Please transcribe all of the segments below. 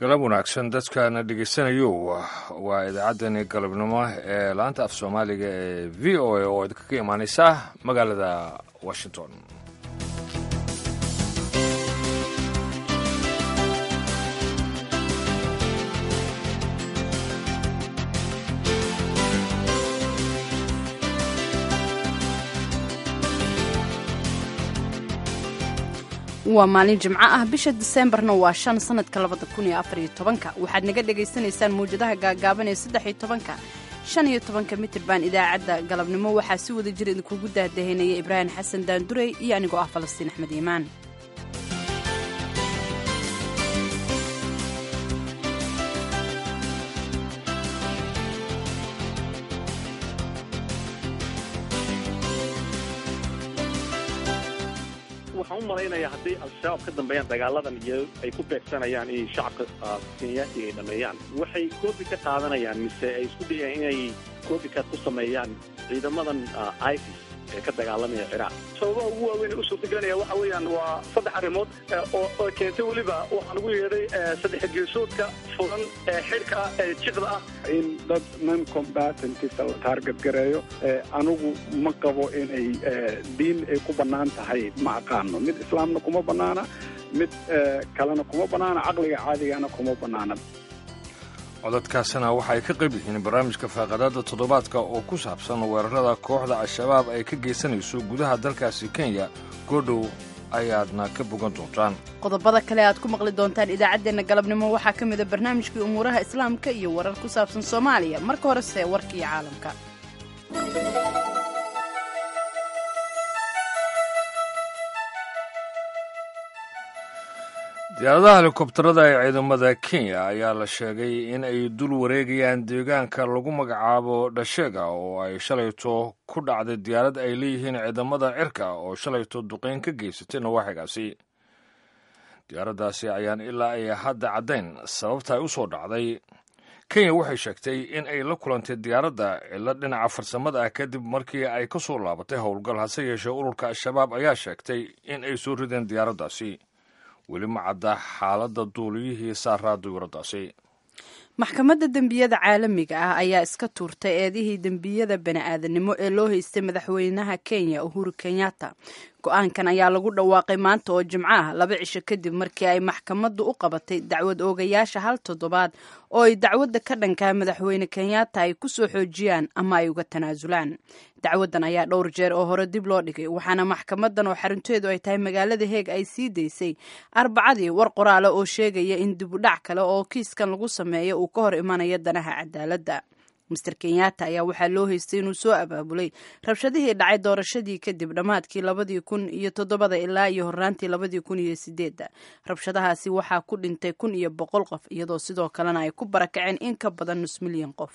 galab wanaagsan dadkana dhegeysanayo waa idaacaddani galabnimo ee laanta af soomaaliga ee v o a oo idinkaga imaaneysa magaalada washington waa maalin jimco ah bisha diseembarna waa shan sanadka labada kun iyo afariyo tobanka waxaad naga dhagaysanaysaan mawjadaha gaagaaban ee saddex iyo tobanka shan iyo tobanka mitirban idaacadda galabnimo waxaa si wada jir idinkugu daahdahaynaya ibraahim xasan daandurey iyo anigoo ah falastiin axmed iimaan waxaan u malaynayaa hadday al-shabaab ka dambeeyaan dagaaladan iyo ay ku beegsanayaan inay shacabka kenyaati ay dhameeyaan waxay koobi ka qaadanayaan mise ay isku dayaan inay koobikaad ku sameeyaan ciidamadan isis ee ka dagaalamaya ciraaq sababaha ugu waaweyn ee u suurtagelinaya waxa weeyaan waa saddex arrimood oo keentay weliba waxaan ugu yeedhay saddex geesoodka furan ee xidhka ah ee jiqda ah in dad non combatantisa la taarget gareeyo anigu ma qabo inay diin ay ku bannaan tahay ma aqaano mid islaamna kuma bannaana mid kalena kuma bannaana caqliga caadigana kuma bannaana codadkaasina waxay ka qayb yihiin barnaamijka faaqadaada toddobaadka oo ku saabsan weerarada kooxda al-shabaab ay ka geysanayso gudaha dalkaasi kenya goodhow ayaadna ka bogan doontaan qodobada kale aad ku maqli doontaan idaacaddeenna galabnimo waxaa ka mida barnaamijkii umuuraha islaamka iyo warar ku saabsan soomaaliya marka horese warkii caalamka diyaaradaha helikobtarada ee ciidamada kenya ayaa la sheegay in ay dul wareegayaan deegaanka lagu magacaabo dhasheega oo ay shalayto ku dhacday diyaarad ay leeyihiin ciidamada cirka oo shalayto duqeyn ka geysatay nawaaxigaasi diyaaraddaasi ayaan ilaa ay hadda caddayn sababta ay u soo dhacday kenya waxay sheegtay in ay la kulantay diyaaradda cilo dhinaca farsamada ah kadib markii ay ka soo laabatay howlgal hase yeeshee ururka al-shabaab ayaa sheegtay in ay soo rideen diyaaraddaasi weli ma cadda xaaladda duuliyihii saaraa diyuuraddaasi maxkamadda dembiyada caalamiga ah ayaa iska tuurtay eedihii dembiyada bani-aadanimo ee loo haystay madaxweynaha kenya uhuru kenyatta go-aankan ayaa lagu dhawaaqay maanta oo jimco ah laba cisho kadib markii ay maxkamaddu u qabatay dacwad oogayaasha hal toddobaad oo ay dacwadda ka dhankaa madaxweyne kenyatta ay ku soo xoojiyaan ama ay uga tanaasulaan dacwaddan ayaa dhowr jeer oo hore dib loo dhigay waxaana maxkamaddan oo xarunteedu ay tahay magaalada heeg ay sii daysay arbacadii war qoraale oo sheegaya in dibudhac kale oo kiiskan lagu sameeyo uu ka hor imanayo danaha cadaaladda master kenyatta ayaa waxaa loo haystay inuu soo abaabulay rabshadihii dhacay doorashadii kadib dhammaadkii labadii kun iyo toddobada ilaa iyo horraantii labadii kun iyo sideedda rabshadahaasi waxaa ku dhintay kun iyo boqol qof iyadoo sidoo kalena ay ku barakaceen in ka badan nus milyan qof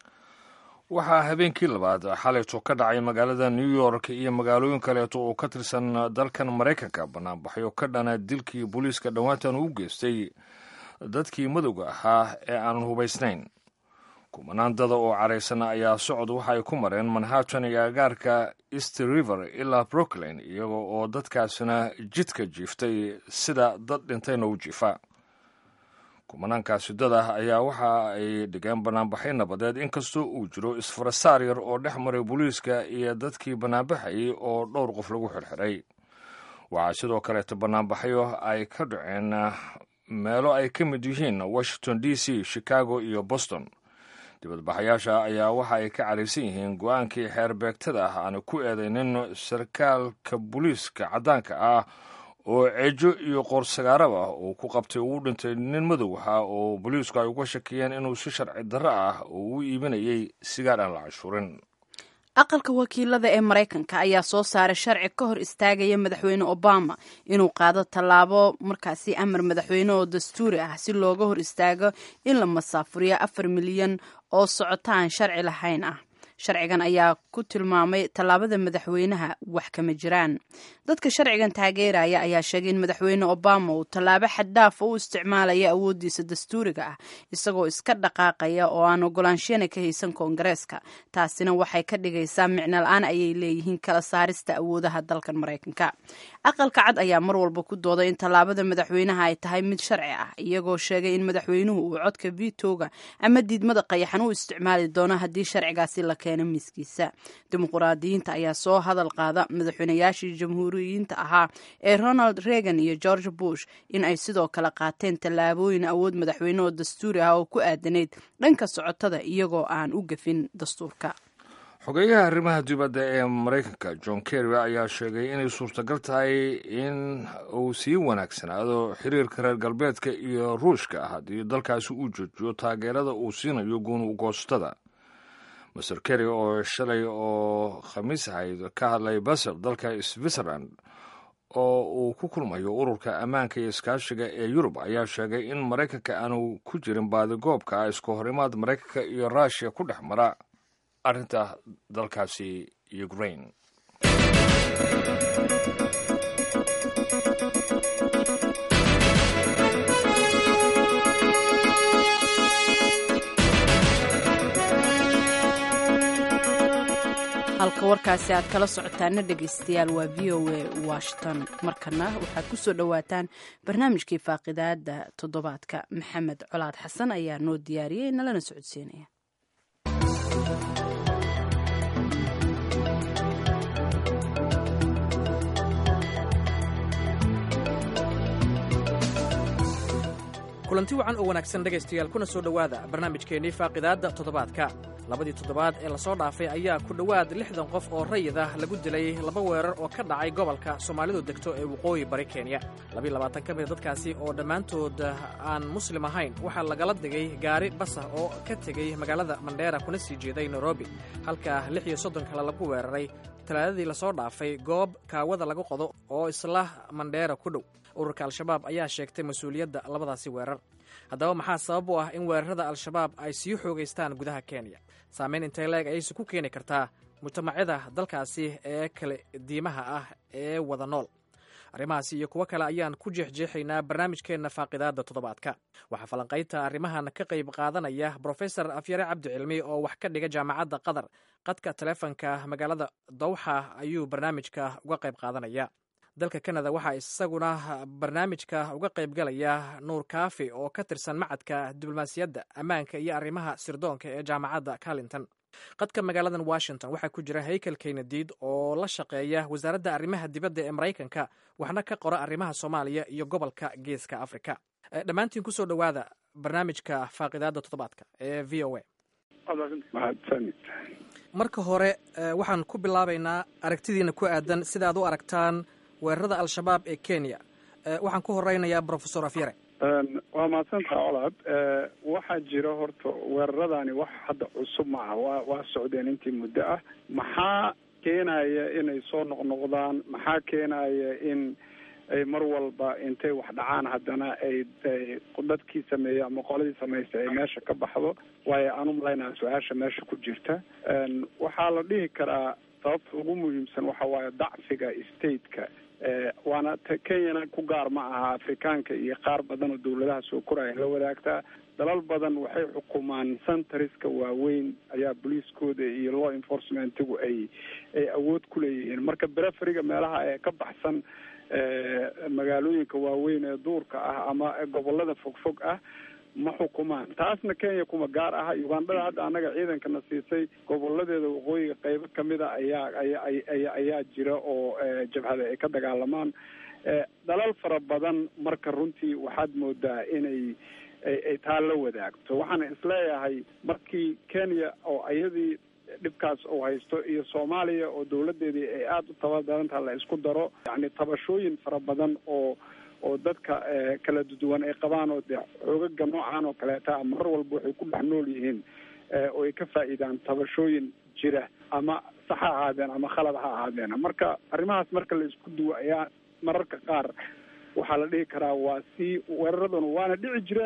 waxaa habeenkii labaad xalayto ka dhacay magaalada new york iyo magaalooyin kaleeto oo ka tirsan dalkan maraykanka banaanbaxyo ka dhana dilkii booliiska dhowaantan uu geystay dadkii madowga ahaa ee aanan hubaysnayn kumanaan dada oo caraysana ayaa socod waxa ay ku mareen manhattan iyo agaarka east river ilaa brooklyn iyaga oo dadkaasina jidka jiiftay sida dad dhintayna u jiifa kumanaankaasi dada ayaa waxa ay dhigeen banaanbaxay nabadeed inkastoo uu jiro isfarasaar yar oo dhex maray booliiska iyo dadkii banaanbaxayay oo dhowr qof lagu xirxiray waxaa sidoo kaleeto banaanbaxyo ay ka dhaceen meelo ay ka mid yihiin washington d c chicago iyo boston dibadbaxayaasha ayaa waxa ay ka caraysan yihiin go-aankii xeer beegtada ah aana ku eedaynin sarkaalka booliiska caddaanka ah oo ceejo iyo qoorsagaaraba uu ku qabtay uu dhintay nin madow ah oo booliisku ay uga shakiyeen inuu si sharci darro ah oo u iibinayay sigaar aan la cashuurin aqalka wakiilada ee maraykanka ayaa soo saaray sharci ka hor istaagaya madaxweyne obama inuu qaado tallaabo markaasi amar madaxweyne oo dastuuri ah si looga hor istaago in la masaafuriyo afar milyan oo socotaan sharci lahayn ah sharcigan ayaa ku tilmaamay tallaabada madaxweynaha wax kama jiraan dadka sharcigan taageeraya ayaa sheegay in madaxweyne obama uu tallaabo xaddaafa u isticmaalaya awooddiisa dastuuriga ah isagoo iska dhaqaaqaya oo aan ogolaanshiyana ka haysan koongareeska taasina waxay ka dhigaysaa micno la-aan ayay leeyihiin kala saarista awoodaha dalkan maraykanka aqalka cad ayaa mar walba ku dooday in tallaabada madaxweynaha ay tahay mid sharci ah iyagoo sheegay in madaxweynuhu uu codka vitoga ama diidmada qayaxan u isticmaali doono haddii sharcigaasi la keeno miiskiisa dimuquraadiyiinta ayaa soo hadal qaada madaxweynayaashii jamhuuriyiinta ahaa ee ronald reagan iyo george bush in ay sidoo kale qaateen tallaabooyin awood madaxweyne oo dastuuri ah oo ku aadanayd dhanka socotada iyagoo aan u gafin dastuurka xogeeyaha arrimaha dibadda ee maraykanka john kerry ayaa sheegay inay suurtagal tahay in uu sii wanaagsanaado xiriirka reer galbeedka iyo ruushka ah haddii dalkaasi uu joojiyo taageerada uu siinayo guunu goostada master kerry oo shalay oo khamiis ahayd ka hadlay basel dalka switzerland oo uu ku kulmayo ururka ammaanka iyo iskaashiga ee yurub ayaa sheegay in maraykanka aanu ku jirin baadigoobka isku horimaad maraykanka iyo ruushiya ku dhex mara arrinta dalkaasi ukraine halka warkaasi aad kala socotaana dhegaystayaal waa v o a washington markana waxaad ku soo dhowaataan barnaamijkii faaqidaada toddobaadka maxamed colaad xasan ayaa noo diyaariyey nalana socodsiinaya kulanti wacan oo wanaagsan dhegaystayaal kuna soo dhowaada barnaamijkeennii faaqidaadda toddobaadka labadii toddobaad ee lasoo dhaafay ayaa ku dhowaad lixdan qof oo rayid ah lagu dilay laba weerar oo ka dhacay gobolka soomaalidu degto ee waqooyi bari kenya labiiy labaatan ka mida dadkaasi oo dhammaantood aan muslim ahayn waxaa lagala digay gaari basah oo ka tegey magaalada mandheera kuna sii jeeday nairobi halka lix iyo soddon kale lagu weeraray talaadadii lasoo dhaafay goob kaawada lagu qodo oo isla mandheera ku dhow ururka al-shabaab ayaa sheegtay mas-uuliyadda labadaasi weerar haddaba maxaa sabab u ah in weerarada al-shabaab ay sii xoogaystaan gudaha kenya saameyn intay leeg ayayse ku keeni kartaa mujtamacyada dalkaasi ee kale diimaha ah ee wada nool arrimahaasi iyo kuwo kale ayaan ku jeexjeexaynaa barnaamijkeenna faaqidaadda toddobaadka waxaa falanqaynta arrimahan ka qayb qaadanaya brofesor afyare cabdi cilmi oo wax ka dhiga jaamacadda qatar qadka taleefonka magaalada dawxa ayuu barnaamijka uga qayb qaadanaya dalka kanada waxaa isaguna barnaamijka uga qaybgalaya nuur kaafi oo ka tirsan macadka diblomaasiyadda ammaanka iyo arrimaha sirdoonka ee jaamacadda carlington qadka magaaladan washington waxaa ku jira haykel keynadiid oo la shaqeeya wasaaradda arrimaha dibadda ee maraykanka waxna ka qora arrimaha soomaaliya iyo gobolka geeska afrika dhammaantiin kusoo dhowaada barnaamijka faaqidaadda toddobaadka ee v o a marka hore waxaan ku bilaabaynaa aragtidiina ku aadan sida aad u aragtaan weerarada al-shabaab ee kenya waxaan ku horeynayaa brofesor afyare waa mahadsantaha colaad waxaa jira horta weeraradani wax hadda cusub maaha waa waa socdeen intii muddo ah maxaa keenaya inay soo noqnoqdaan maxaa keenaya in ay mar walba intay wax dhacaan haddana ay dadkii sameeyey ama qoladii samaystay ay meesha ka baxdo waayo aan umalaynaa su-aasha meesha ku jirta waxaa la dhihi karaa sababta ugu muhiimsan waxa waaye dacfiga stateka waana kenyana ku gaar ma aha afrikaanka iyo qaar badan oo dawladaha soo koraya la wadaagtaa dalal badan waxay xukumaan centariska waaweyn ayaa booliiskooda iyo law enforcementigu ay ay awood ku leeyihiin marka bereferiga meelaha ee ka baxsan magaalooyinka waaweyn ee duurka ah ama gobolada fogfog ah ma xukumaan taasna kenya kuma gaar aha ugandhada hadda annaga ciidankana siisay goboladeeda waqooyiga qeybo kamida ayaa aya ayaa jira oo jabhada ay ka dagaalamaan dalal fara badan marka runtii waxaad moodaa inay ay taa la wadaagto waxaana isleeyahay markii kenya oo iyadii dhibkaas uu haysto iyo soomaaliya oo dawladeedii ay aada u tabadarantaha la isku daro yacni tabashooyin fara badan oo oo dadka kala duwan ay qabaan oo dee xoogaga noocan oo kaleeta mar walba waxay ku dhex nool yihiin oo ay ka faa'iidaan tabashooyin jira ama sax ha ahaadeen ama khalad ha ahaadeen marka arrimahaas marka la isku duwo ayaa mararka qaar waxaa la dhihi karaa waa sii weeraraduna waana dhici jireen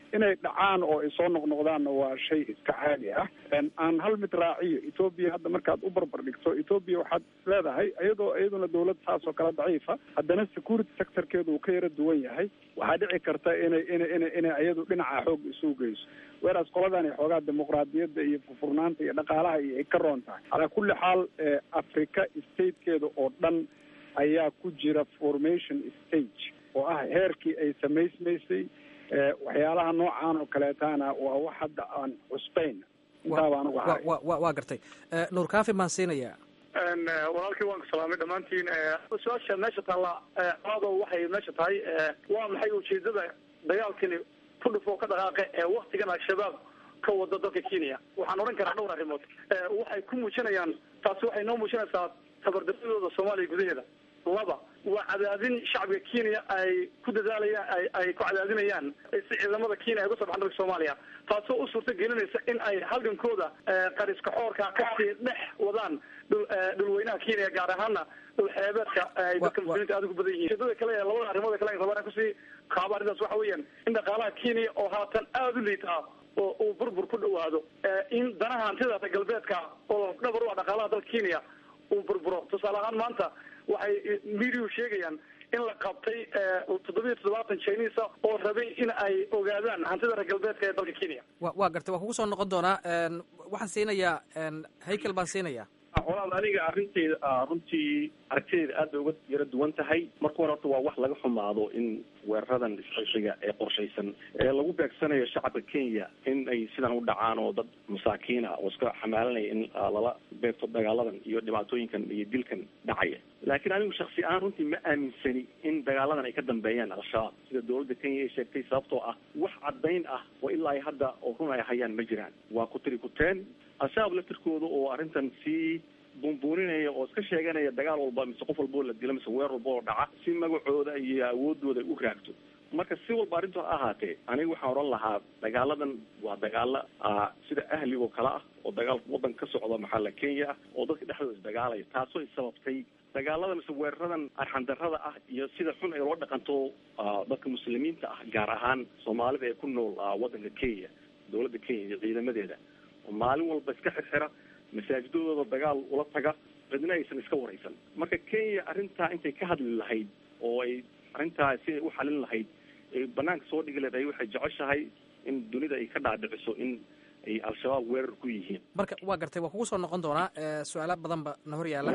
inay dhacaan oo ay soo noqnoqdaanna waa shay iska caadi ah aan hal mid raaciyo etoobiya hadda markaad u barbar dhigto etoobiya waxaad leedahay iyadoo iyaduna dawlad saas oo kale daciifa haddana security sectorkeedu uu ka yara duwan yahay waxaa dhici karta inay ina ina inay iyadu dhinaca xoog isu geyso weraas qoladani xoogaa dimuqraadiyadda iyo furfurnaanta iyo dhaqaalaha iyo ay ka roon tahay calaa kulli xaal africa statekeeda oo dhan ayaa ku jira formation stage oo ah heerkii ay samaysmaysay waxyaalaha noocaan oo kaleetaana waa wax hadda aan cusbayn intaa baan uga haray waa gartay nuur kaafi maan siinayaa walaalkii waan ku salaamay dhammaantiin su-aasha meesha taalla ado waxay meesha tahay waa maxay ujeedada dagaalkani ku dhufoo ka dhaqaaqe ee waktigan al-shabaab ka wada dalka kenya waxaan odhan karaa dhowr arrimood waxay ku muujinayaan taasi waxay noo muujinaysaa tabardaradooda soomaaliya gudaheeda laba waa cadaadin shacabka kenya ay ku dadaalayaan ay ay ku cadaadinayaan si ciidamada kenya ay uga soo baxan dalka soomaaliya taasoo u suurta gelinaysa in ay halgankooda qariska xoorka kasii dhex wadaan dhul dhulweynaha kenya gaar ahaana dhul xeebeedka ay dadka muslimiinta aada ugu badan yihiin ujeedada kale ee labada arrimood kale rabaan kusii kaaba arrintaas waxa weeyaan in dhaqaalaha kenya oo haatan aada u liitaa oo uu burbur ku dhawaado in danaha hantida galbeedka oo dhabar u ah dhaqaalaha dalka kenya uu burburo tusaale ahaan maanta waxay mediau sheegayaan in la qabtay toddobiyo toddobaatan chinisa oo rabay in ay ogaadaan hantida reer galbeedka ee dalka kenya wa waa gartay waa kugu soo noqon doonaa waxaan siinayaa haykel baan siinayaa walaal aniga arinteyda runtii aragtideeda aad bay uga yara duwan tahay marka hore horta waa wax laga xumaado in weeraradan isxishiga ee qorshaysan ee lagu beegsanayo shacabka kenya in ay sidan u dhacaan oo dad masaakiina oo iska xamaalanaya in lala beegto dagaaladan iyo dhibaatooyinkan iyo dilkan dhacaya laakiin anigu shaksi ahaan runtii ma aaminsani in dagaaladan ay ka dambeeyaan al-shabaab sida dawladda kenya ay sheegtay sababtoo ah wax caddayn ah oo ilaa ay hadda oo run ay hayaan ma jiraan waa ku tiri kuteen al-shabaab laftirkooda oo arrintan sii buunbuuninaya oo iska sheeganaya dagaal walba mise qof walba oo la dilo mise weer walba oo dhaca si magacooda iyo awoodooda ay u raagto marka si walba arrintu ha ahaatee aniga waxaan odhan lahaa dagaaladan waa dagaalo sida ahlig oo kale ah oo dagaal waddan ka socda maxalla kenya ah oo dadka dhexdooda isdagaalaya taasoo ay sababtay dagaalada mise weeraradan arxandarada ah iyo sida xun ay loo dhaqanto dadka muslimiinta ah gaar ahaan soomaalida ee ku nool waddanka kenya dawladda kenya iyo ciidamadeeda oo maalin walba iska xirxira masaajidadooda dagaal ula taga cidna aysan iska waraysan marka kenya arrintaa intay ka hadli lahayd oo ay arrintaa si ay u xalin lahayd ay banaanka soo dhigi lahayd ay waxay jeceshahay in dunida ay ka dhaadhiciso in ay al-shabaab weerar ku yihiin marka waa gartay waa kugu soo noqon doonaa su-aalo badan ba na hor yaalla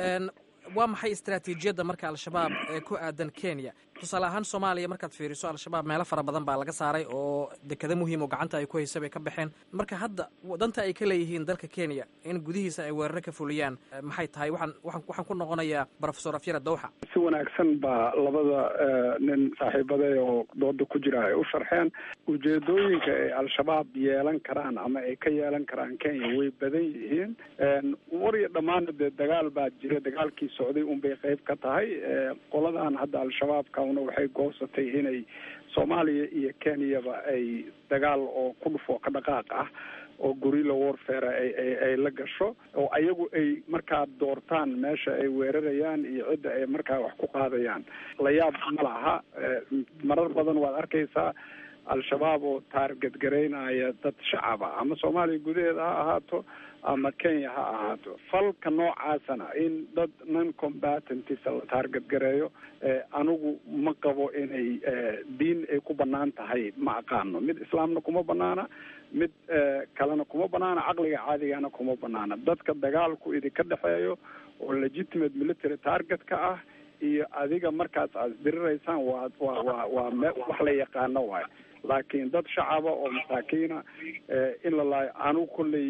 waa maxay istaraatiijiyadda marka al-shabaab ee ku aadan kenya tusaale ahaan soomaaliya markaad fiiriso al-shabaab meelo fara badan baa laga saaray oo dekado muhiim oo gacanta ay ku haysa bay ka baxeen marka hadda danta ay ka leeyihiin dalka kenya in gudihiisa ay weeraro ka fuliyaan maxay tahay waxaan waxaan waxaan ku noqonayaa profesor afyara dawxa si wanaagsan baa labada nin saaxiibade oo dooda ku jira ay u sharxeen ujeedooyinka ay al-shabaab yeelan karaan ama ay ka yeelan karaan kenya way badan yihiin war iyo dhammaana dee dagaal baa jira dagaalkii socday unbay qayb ka tahay qoladan hadda al-shabaabkana waxay goosatay inay soomaaliya iyo kenyaba ay dagaal oo ku dhufo ka dhaqaaq ah oo gorilla warfare ay ay ay la gasho oo ayagu ay markaa doortaan meesha ay weerarayaan iyo cidda ay markaa wax ku qaadayaan la yaab ma laha marar badan waad arkaysaa al-shabaab oo taargadgaraynaya dad shacaba ama soomaaliya gudaheeda ha ahaato ama kenya ha ahaato falka noocaasana in dad non combatantisa la taargadgareeyo anigu ma qabo inay diin ay ku banaan tahay ma aqaano mid islaamna kuma banaana mid kalena kuma banaana caqliga caadigana kuma banaana dadka dagaalku idinka dhexeeyo oo legitimate military targetka ah iyo adiga markaas aad isdiriraysaan waa waa waa waa me wax la yaqaano waayo laakiin dad shacaba oo masaakiina in la laayo anigu kolley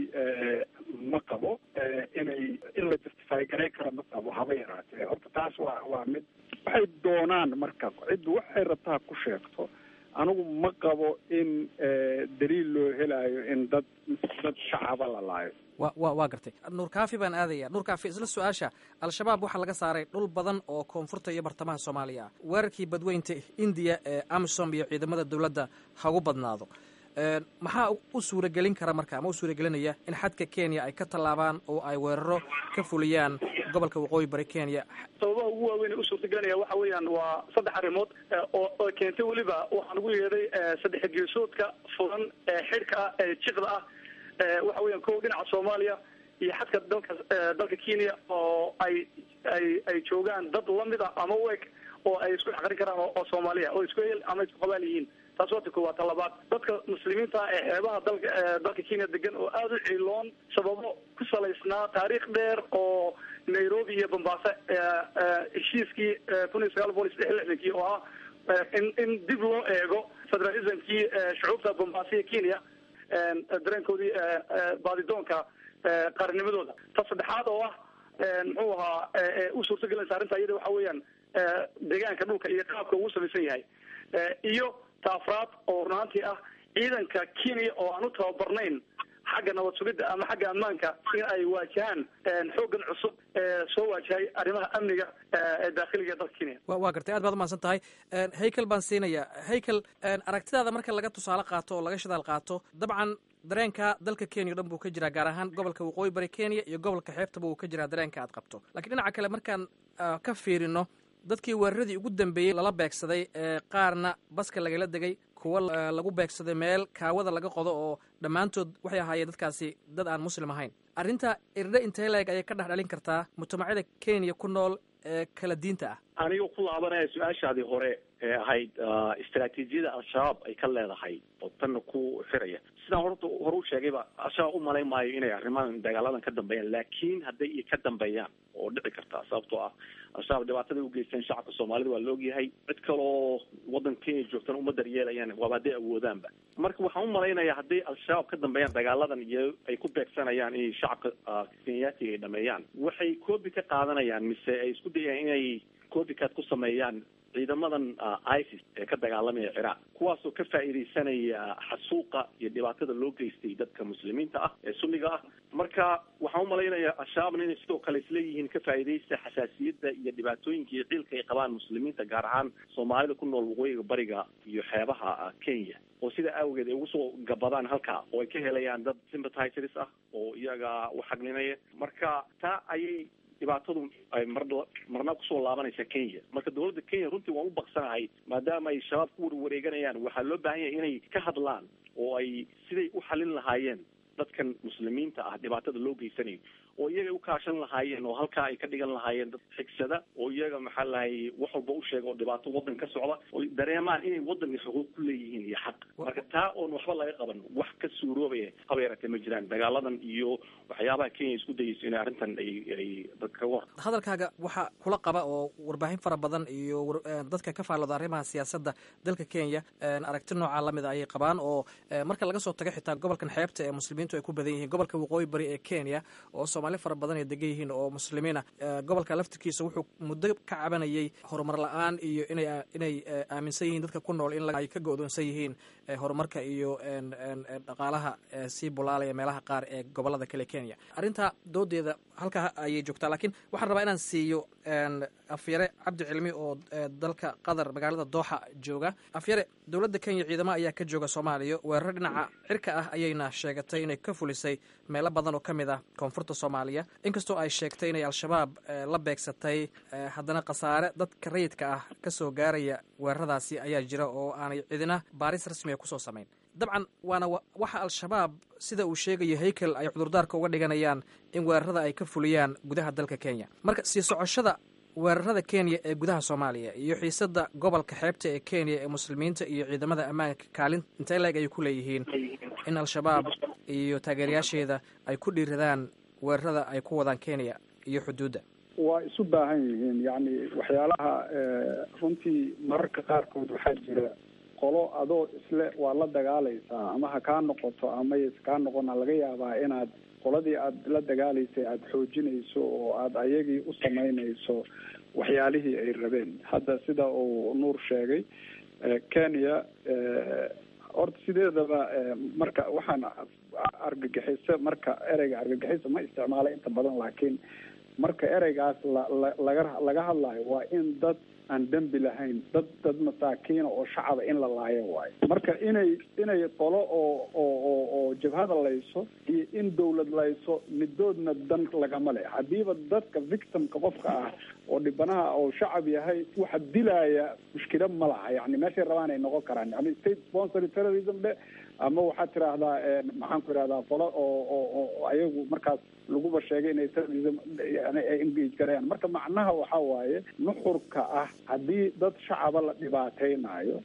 ma qabo inay in la justify garay karo ma qabo haba yaraatee horta taas waa waa mid waxay doonaan marka ciddu waxay rabtaa ku sheegto anigu ma qabo in daliil loo helayo in dad dad shacaba la laayo wa wa waa gartay nuur kaafi baan aadaya nuur kaafi isla su-aasha al-shabaab waxaa laga saaray dhul badan oo koonfurta iyo bartamaha soomaaliya ah weerarkii badweynta indiya ee amisom iyo ciidamada dowladda hagu badnaado maxaa u suuragelin kara marka ama u suuragelinaya in xadka kenya ay ka tallaabaan oo ay weeraro ka fuliyaan gobolka waqooyi bari kenya sababaha ugu waaweyn u suurtagelinaya waxa weeyaan waa saddex arrimood oo oo keentay weliba waxaan ugu yeedhay saddex geesoodka furan ee xidhka ah ee jiqda ah waxa weeyaan ko dhinaca soomaaliya iyo xadka dalka dalka kenya oo ay ay ay joogaan dad lamida ama u eg oo ay isku xaqrin karaan oo soomaaliya oo isku hel ama isku qabaal yihiin taas waa ta koowaad ta labaad dadka muslimiinta ee xeebaha dalka dalka kenya degan oo aada u ciiloon sababo ku salaysnaa taariikh dheer oo nairobi iyo bombaaso heshiiskii kun iyo sagaal boqol iyo saddex lixdankii oo ah in in dib loo eego federalismkii shucuubta bombaaso iyo kenya dareenkoodii baadidoonka qaarnimadooda ta saddexaad oo ah muxuu ahaa u suurtagelinaysa arrinta iyada waxa weeyaan deegaanka dhulka iyo qaabka uu samaysan yahay iyo taafraad oo runaantii ah ciidanka kenya oo aan u tababarnayn xagga nabad sugidda ama xagga ammaanka in ay waajahaan xooggan cusub ee soo waajahay arrimaha amniga ee daakhiliga dalka kenya waa gartay aad baad umahadsan tahay haykel baan siinaya haykel aragtidaada marka laga tusaale qaato oo laga shidaal qaato dabcan dareenka dalka kenya o dhan buu ka jiraa gaar ahaan gobolka waqooyi bari kenya iyo gobolka xeebtaba uu ka jiraa dareenka aad qabto lakiin dhinaca kale markaan ka fiirino dadkii weeraradii ugu dambeeyey lala beegsaday ee qaarna baska lagala degay kuwa lagu beegsaday meel kaawada laga qodo oo dhammaantood waxay ahaayeen dadkaasi dad aan muslim ahayn arrinta irdhe intee leeg ayay ka dhex dhalin kartaa mujtamacyada kenya ku nool ee kala diinta ah aniga ku laabanaya su-aashaadii hore ee ahayd istraatiijiyada al-shabaab ay ka leedahay oo tanna ku xiraya sidaan horta hore u sheegayba al-shabaab u malayn maayo inay arrimahan dagaaladan ka dambeeyaan laakiin hadday iyo ka dambeeyaan oo dhici kartaa sababtoo ah al-shabaab dhibaataday ugeysteen shacabka soomaalida waa la ogyahay cid kaloo waddanka kenya joogtana uma daryeelayaan waaba hadday awoodaanba marka waxaan u malaynayaa hadday al-shabaab ka dambeeyaan dagaaladan iyo ay ku beegsanayaan inay shacabka kenyaatiga ay dhameeyaan waxay koobi ka qaadanayaan mise ay isku dayayaan inay copycat ku sameeyaan ciidamadan isis ee ka dagaalamaya ciraaq kuwaasoo ka faa'iidaysanaya xasuuqa iyo dhibaatada loo geystay dadka muslimiinta ah ee sunniga ah marka waxaan umalaynayaa al-shabaabna inay sidoo kale isleeyihiin ka faa'iidaysta xasaasiyadda iyo dhibaatooyinka iyo ciilka ay qabaan muslimiinta gaar ahaan soomaalida ku nool waqooyiga bariga iyo xeebaha kenya oo sida awgeed ay ugu soo gabadaan halkaa oo ay ka helayaan dad sympathizers ah oo iyaga u xaglinaya marka taa ayay dhibaatadu ay mar marna kusoo laabanaysa kenya marka dawladda kenya runtii waan u baqsanahay maadaama ay shabaab ku warwareeganayaan waxaa loo baahan yahay inay ka hadlaan oo ay siday u xalin lahaayeen dadkan muslimiinta ah dhibaatada loo geysanayo oo iyaga u kaashan lahaayeen oo halkaa ay ka dhigan lahaayeen dad xigsada oo iyaga maxaa lahay wax walba u sheega oo dhibaato waddan ka socda oo dareemaan inay waddanka xuquuq ku leeyihiin iyo xaq marka taa oon waxba laga qaban wax ka suuroobaya haba yaratee ma jiraan dagaaladan iyo waxyaabaha kenya isku dayeyso inay arrintan ay ay dadka war hadalkaaga waxaa kula qaba oo warbaahin fara badan iyo dadka ka faallooda arrimaha siyaasadda dalka kenya aragti noocaa lamida ayay qabaan oo marka laga soo tago xitaa gobolkan xeebta ee muslimiintu ay ku badan yihiin gobolka waqooyi bari ee kenya oo soomaali fara badan ay degan yihiin oo muslimiina gobolka laftirkiisa wuxuu muddo ka cabanayay horumar la-aan iyo inay inay aaminsan yihiin dadka ku nool in ay ka go-doonsan yihiin horumarka iyo dhaqaalaha sii bulaalaya meelaha qaar ee gobolada kale kenya arrintaa doodeeda halkaa ayay joogtaa laakiin waxaan rabaa inaan siiyo afyare cabdi cilmi oo dalka qatar magaalada dooxa jooga afyare dowladda kenya ciidamo ayaa ka jooga soomaaliya weerar dhinaca cirka ah ayayna sheegatay inay ka fulisay meelo badan oo ka mid ah koonfurta soomaaliya inkastoo ay sheegtay inay al-shabaab la beegsatay haddana khasaare dadka rayidka ah kasoo gaaraya weeraradaasi ayaa jira oo aanay cidina baaris rasmiga kusoo samayn dabcan waana waxa al-shabaab sida uu sheegayo haykel ay cudurdaarka uga dhiganayaan in weerarada ay ka fuliyaan gudaha dalka kenya marka sii socoshada weerarada kenya ee gudaha soomaaliya iyo xiisada gobolka xeebta ee kenya ee muslimiinta iyo ciidamada ammaanka kaalin intee leeg ayay ku leeyihiin in al-shabaab iyo taageerayaasheeda ay ku dhiiradaan weerarada ay ku wadaan kenya iyo xuduudda waa isu baahan yihiin yacni waxyaalaha runtii mararka qaarkood waxaa jira qolo adoo isle waa la dagaalaysaa ama ha kaa noqoto ama yse kaa noqona laga yaabaa inaad qoladii aada la dagaalaysay aada xoojinayso oo aada ayagii u samaynayso waxyaalihii ay rabeen hadda sida uu nuur sheegay kenya horta sideedaba marka waxaan argagixiso marka ereyga argagixisa ma isticmaala inta badan laakiin marka ereygaas la la laga laga hadlayo waa in dad aan dembi lahayn dad dad masaakiina oo shacaba in la laayo waayo marka inay inay qolo oo oo oo oo jabhada layso iyo in dawlad layso midoodna dan lagama le haddiiba dadka victimka qofka ah oo dhibanaha oo shacab yahay waxa dilaya mushkila ma laha yani meeshay rabaan ay noqon karaan yani state sponsory terrorism dhe ama waxaad tiraahdaa maxaan ku idhahdaa folo oo oo oo ayagu markaas laguba sheegay inay terrorism yani ay engage garayaan marka macnaha waxa waaye nuxurka ah haddii dad shacaba la dhibaateynayo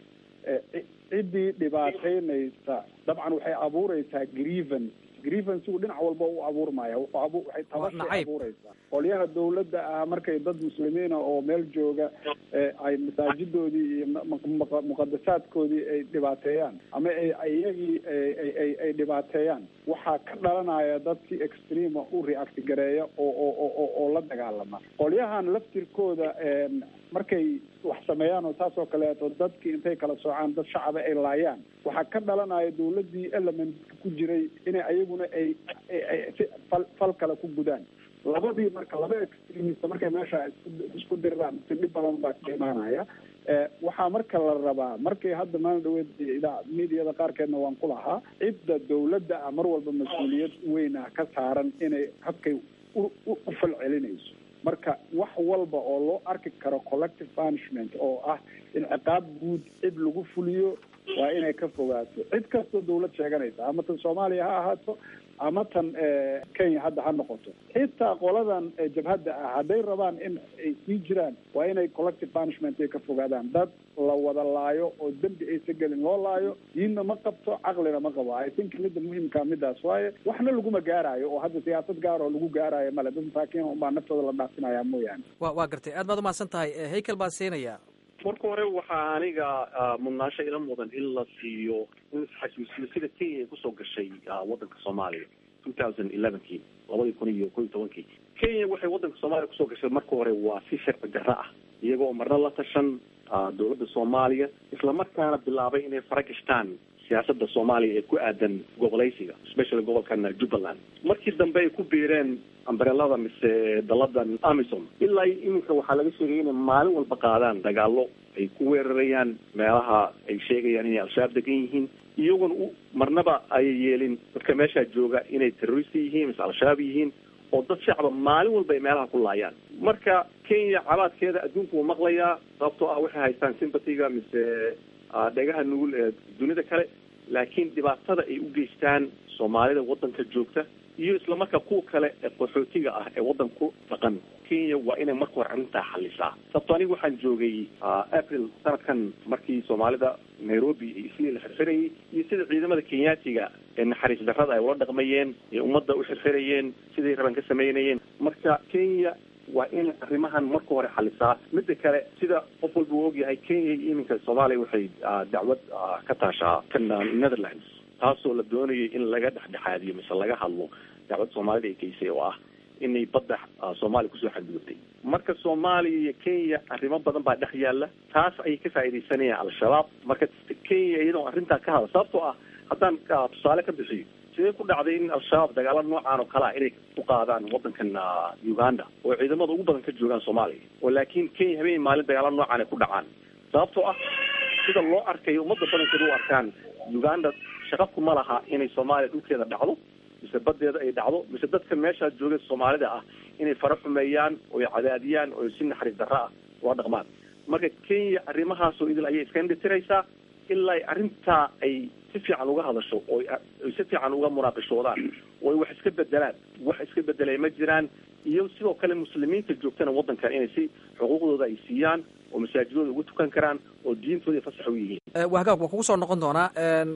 ciddii dhibaataynaysa dabcan waxay abuureysaa grievance grievancegu dhinac walba u abuurmaya wuxuu abu waxay tabashay abuureysaa qolyaha dawladda ah markay dad muslimiina oo meel jooga ay masaajidoodii iyo muqadasaadkoodii ay dhibaateeyaan ama ay iyagii ay ay dhibaateeyaan waxaa ka dhalanaya dad si extrema u react gareeya oo oo oo la dagaalama qolyahan laftirkooda markay wax sameeyaan oo saas oo kaleeto dadkii intay kala soocaan dad shacaba ay laayaan waxaa ka dhalanaya dawladdii element ku jiray inay ayaguna ay si fal fal kale ku gudaan labadii marka laba extremist markay meesha isku diriraan si dhib badan baa ka imaanaya waxaa marka la rabaa markay hadda maalin dhaweed idaa mediada qaarkeedna waan ku lahaa cidda dawladda ah mar walba mas-uuliyad weyn ah ka saaran inay habkay u u fal celinayso marka wax walba oo loo arki karo collective punishment oo ah in ciqaab guud cid lagu fuliyo waa inay ka fogaato cid kastoo dawlad sheeganaysa ama tan soomaaliya ha ahaato ama tan kenya hadda ha noqoto xitaa qoladan jabhadda ah hadday rabaan in ay sii jiraan waa inay collective punishment ay ka fogaadaan dad la wada laayo oo dembi aysa gelin loo laayo diinna ma qabto caqlina ma qabo i think midda muhimkaa midaas waaye waxna laguma gaaraayo oo hadda siyaasad gaar oo lagu gaaraayo male dad masaakiin unbaa naftooda la dhaafinaya mooyaane wa waa gartay aad baad umahadsan tahay haykel baa siinaya marka hore waxaa aniga mudnaasho ila mudan in la siiyo in isxasuusiyo sida kenya ay kusoo gashay wadanka soomaaliya two thousand elevenkii labadii kun iyo ko iyo tobankii kenya waxay wadanka soomaaliya kusoo gashay marka hore waa si sharci darro ah iyagoo marna la tashan dawladda soomaaliya islamarkaana bilaabay inay fara gashtaan siyaasada soomaaliya ee ku aadan gobolaysiga especially gobolkan jubbaland markii dambe ay ku biireen ambrelada mise daladan amison ilaa iminka waxaa laga sheegay inay maalin walba qaadaan dagaalo ay ku weerarayaan meelaha ay sheegayaan inay al-shabaab degan yihiin iyagoona u marnaba ay yeelin dadka meeshaa jooga inay terrorista yihiin mise al-shabaab yihiin oo dad shacba maalin walba ay meelaha ku laayaan marka kenya cabaadkeeda adduunku wuu maqlayaa sababtoo ah waxay haystaan sympatiga mise dhegaha nugul ee dunida kale laakiin dhibaatada ay u geystaan soomaalida wadanka joogta iyo islamarkaa kuwa kale ee qaxootiga ah ee wadanku dhaqan kenya waa inay marka hore arrintaa xalisaa sababto aniga waxaan joogay april sanadkan markii soomaalida nairobi isli la xirxirayay iyo sida ciidamada kenyaatiga ee naxariis darrada ay ula dhaqmayeen ee ummadda u xirxirayeen siday raban ka samaynayeen marka kenya waa inay arrimahan marka hore xalisaa midda kale sida qof walba uu ogyahay kenya iyo iminka soomaaliya waxay dacwad ka taashaa kan netherlands taasoo la doonayay in laga dhexdhexaadiyo mise laga hadlo dacwad soomaalida ay geysay oo ah inay badda soomaaliya kusoo xadgudubtay marka soomaaliya iyo kenya arrimo badan baa dhex yaalla taas ayay ka faaidaysanayaan al-shabaab marka kenya iyadoo arrintaa ka hadla sababtoo ah haddaan tusaale ka bixiyo sidee ku dhacday in al-shabaab dagaala noocaan oo kale ah inay ku qaadaan wadankan uganda oo ciidamada ugu badan ka joogaan soomaaliya oo laakiin kenya habeen maalin dagaala noocaan ay ku dhacaan sababtoo ah sida loo arkayo ummadda badankeeda u arkaan uganda shaqabku ma laha inay soomaaliya dhulkeeda dhacdo mise badeeda ay dhacdo mise dadka meeshaa jooga soomaalida ah inay fara xumeeyaan oo ay cadaadiyaan oo si naxariis darro ah ula dhaqmaan marka kenya arrimahaasoo idil ayay iska indhitiraysaa ilaa arrintaa ay si fiican uga hadasho oo ay si fiican uga munaaqishoodaan oo ay wax iska bedelaan wax iska bedelay ma jiraan iyo sidoo kale muslimiinta joogtana waddankan inay si xuquuqdooda ay siiyaan oo masaajidooda ugu tukan karaan oo diintooda fasax u yihiin wahagaag waa kugu soo noqon doonaa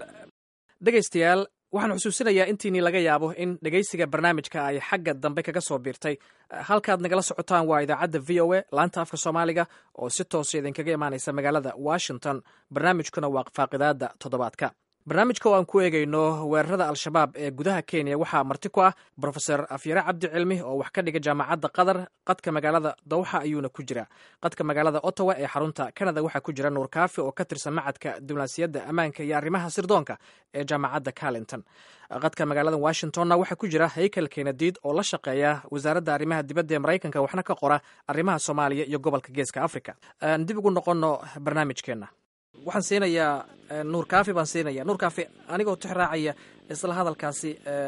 dhegaystayaal waxaan xusuusinayaa intiinii laga yaabo in dhegaysiga barnaamijka ay xagga dambe kaga soo biirtay halkaad nagala socotaan waa idaacadda v o a laanta afka soomaaliga oo si toosa idinkaga imaanaysa magaalada washington barnaamijkuna waa faaqidaada toddobaadka barnaamijka oo aan ku eegayno weerarada al-shabaab ee gudaha kenya waxaa marti ku ah brofeor afyare cabdi cilmi oo wax ka dhiga jaamacadda qatar qadka magaalada dawxa ayuuna ku jira qadka magaalada ottawa ee xarunta canada waxaa ku jira nuur kaafi oo ka tirsan macadka diblomaasiyadda ammaanka iyo arrimaha sirdoonka ee jaamacadda carlington qadka magaalada washingtonna waxaa ku jira haykel kenadiid oo la shaqeeya wasaaradda arrimaha dibadda ee maraykanka waxna ka qora arrimaha soomaaliya iyo gobolka geeska africa aan dib ugu noqonno barnaamijkeenna waxaan siinayaa nuur kaafi baan siinaya nuur kaafi anigoo tix raacaya isla hadalkaasi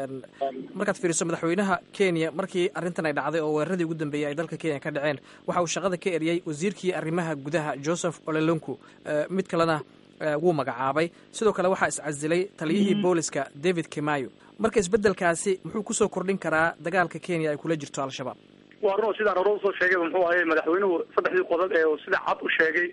markaad fiiriso madaxweynaha kenya markii arrintan ay dhacday oo weeraradii ugu dambeeyey ay dalka kenya ka dhaceen waxa uu shaqada ka eriyey wasiirkii arrimaha gudaha joseph olelonku mid kalena wuu magacaabay sidoo kale waxaa iscasilay taliyihii booliska david kimayo marka isbeddelkaasi muxuu kusoo kordhin karaa dagaalka kenya ay kula jirto al-shabaab waa run sidaan hore usoo sheegay muxuu ahay madaxweynuhu saddexdii qodob ee sida cad u sheegay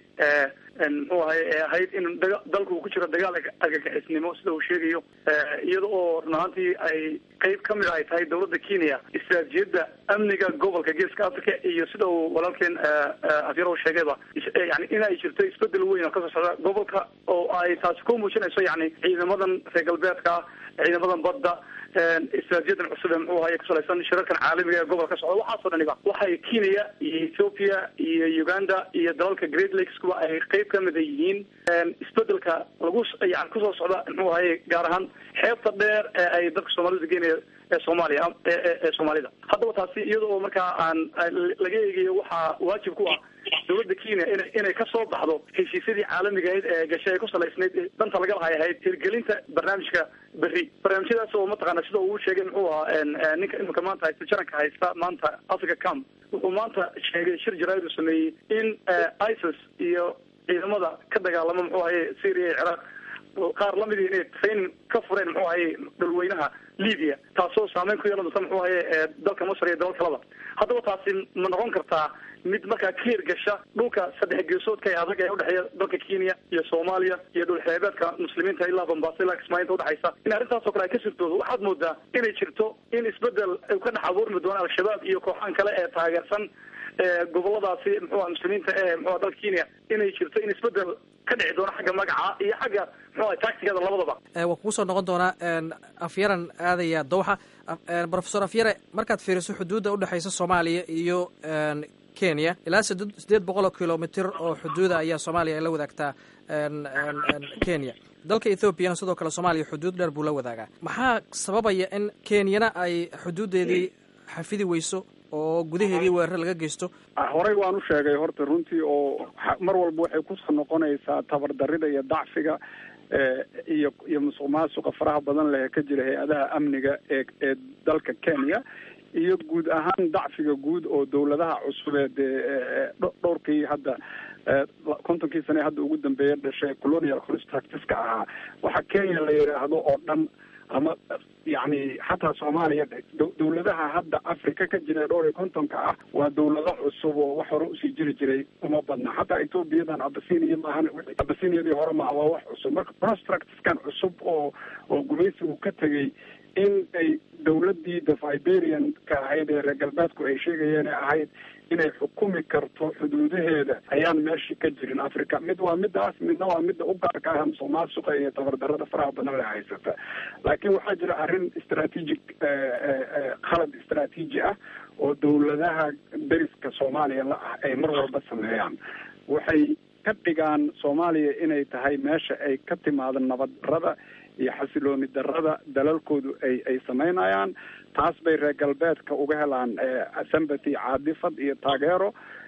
muxuu ahay ee ahayd in dalku uu ku jiro dagaal argagixisnimo sida uu sheegayo iyada oo run ahaantii ay qeyb ka mid ay tahay dawladda kenya istiraatijiyadda amniga gobolka geeska africa iyo sida uu walaalkeen afyaro sheegayba yani in ay jirto isbedel weyn oo kasoo socda gobolka oo ay taasi ku muujinayso yani ciidamadan reer galbeedka ciidamadan badda istiraatijiyadan cusub ee muxuu ahay kusalaysan shirarkan caalamiga ee gobolka ka socda waxaasoo dhaniba waxay kenya iyo ethiopia iyo uganda iyo dalalka great lakes kuwa ay qeyb ka mida yihiin isbedelka lagu yani kusoo socda muxuu ahay gaar ahaan xeebta dheer ee ay dadka soomaalida geenaya ee soomaaliya ee soomaalida haddaba taasi iyada oo markaa aan laga eegayo waxaa waajib ku ah dawladda kenya ina inay kasoo baxdo heshiisyadii caalamiga ahayd ee gashay ay ku salaysnayd danta laga lahay ahayd hirgelinta barnaamijka berri barnaamijyadaas oo mataqaana sida uu sheegay muxuu ahaa ninka imika maanta haysta jaranka haysta maanta africa camp wuxuu maanta sheegay shir jaraa'id uu sameeyey in isis iyo ciidamada ka dagaalama muxuu ahaye syria iyo ciraaq qaar lamidii inay training ka fureen muxuu ahaye dhulweynaha libya taasoo saameyn ku yeelan doonta muxuu ahaye dalka masr iyo dalal kalaba haddaba taasi ma noqon kartaa mid markaa ka hirgasha dhulka saddex geesoodka ee adag ee udhexeeya dalka kenya iyo soomaaliya iyo dhul xeebeedka muslimiinta ilaa bombaaso ilaa kismaalinta udhexaysa in arrintaasoo kale ay ka sirtoodo waxaad moodaa inay jirto in isbedel ka dhex abuurmi doono al-shabaab iyo kooxahan kale ee taageersan goboladaasi muxuuha muslimiinta ee muxuha dalka kenya inay jirto in isbedel ka dhici doono xagga magaca iyo xagga muxuha tactigada labadaba waa kugu soo noqon doonaa afyaran aadaya dowxa profesor afyare markaad fiiriso xuduudda udhexaysa soomaaliya iyo kenya ilaa sideed boqol oo kilomitr oo xuduuda ayaa soomaaliya ay la wadaagtaa kenya dalka ethoobiana sidoo kale soomaaliya xuduud dheer buu la wadaagaa maxaa sababaya in kenyana ay xuduuddeedii xafidi weyso oo gudaheedii weerar laga geysto horey waan u sheegay horta runtii oo mar walba waxay kusoo noqonaysaa tabardarida iyo dacfiga iyo iyo musuq maasuqa faraha badan leh ee ka jira hay-adaha amniga ee ee dalka kenya iyo guud ahaan dacfiga guud oo dawladaha cusubeed ee dhowrkii hadda kontonkii sane hadda ugu dambeeya dhashay colonial constructiska ahaa waxa kenya la yidhaahdo oo dhan ama yani xataa soomaaliya dawladaha hadda africa ka jira dhowr iyo kontonka ah waa dawlado cusub oo wax hore usii jiri jiray uma badna xataa ethoobiyadan abasinia maahan abasiniyadii hore maa waa wax cusub marka constructiskan cusub oo oo gumaysigu ka tegay in ay dawladii the viberian-ka ahayd ee reer galbeedku ay sheegayeen ee ahayd inay xukumi karto xuduudaheeda ayaan meeshii ka jirin africa mid waa midaas midna waa midda u gaarka ah musuq maasuqa iyo tabardarada faraha badan le haysata laakiin waxaa jira arrin strategic khalad istraatiiji ah oo dawladaha deriska soomaaliya la ah ay mar walba sameeyaan waxay ka dhigaan soomaaliya inay tahay meesha ay ka timaado nabad darada iyo xasilooni darada dalalkoodu ay ay samaynayaan taas bay reer galbeedka uga helaan sympathy caadifad iyo taageero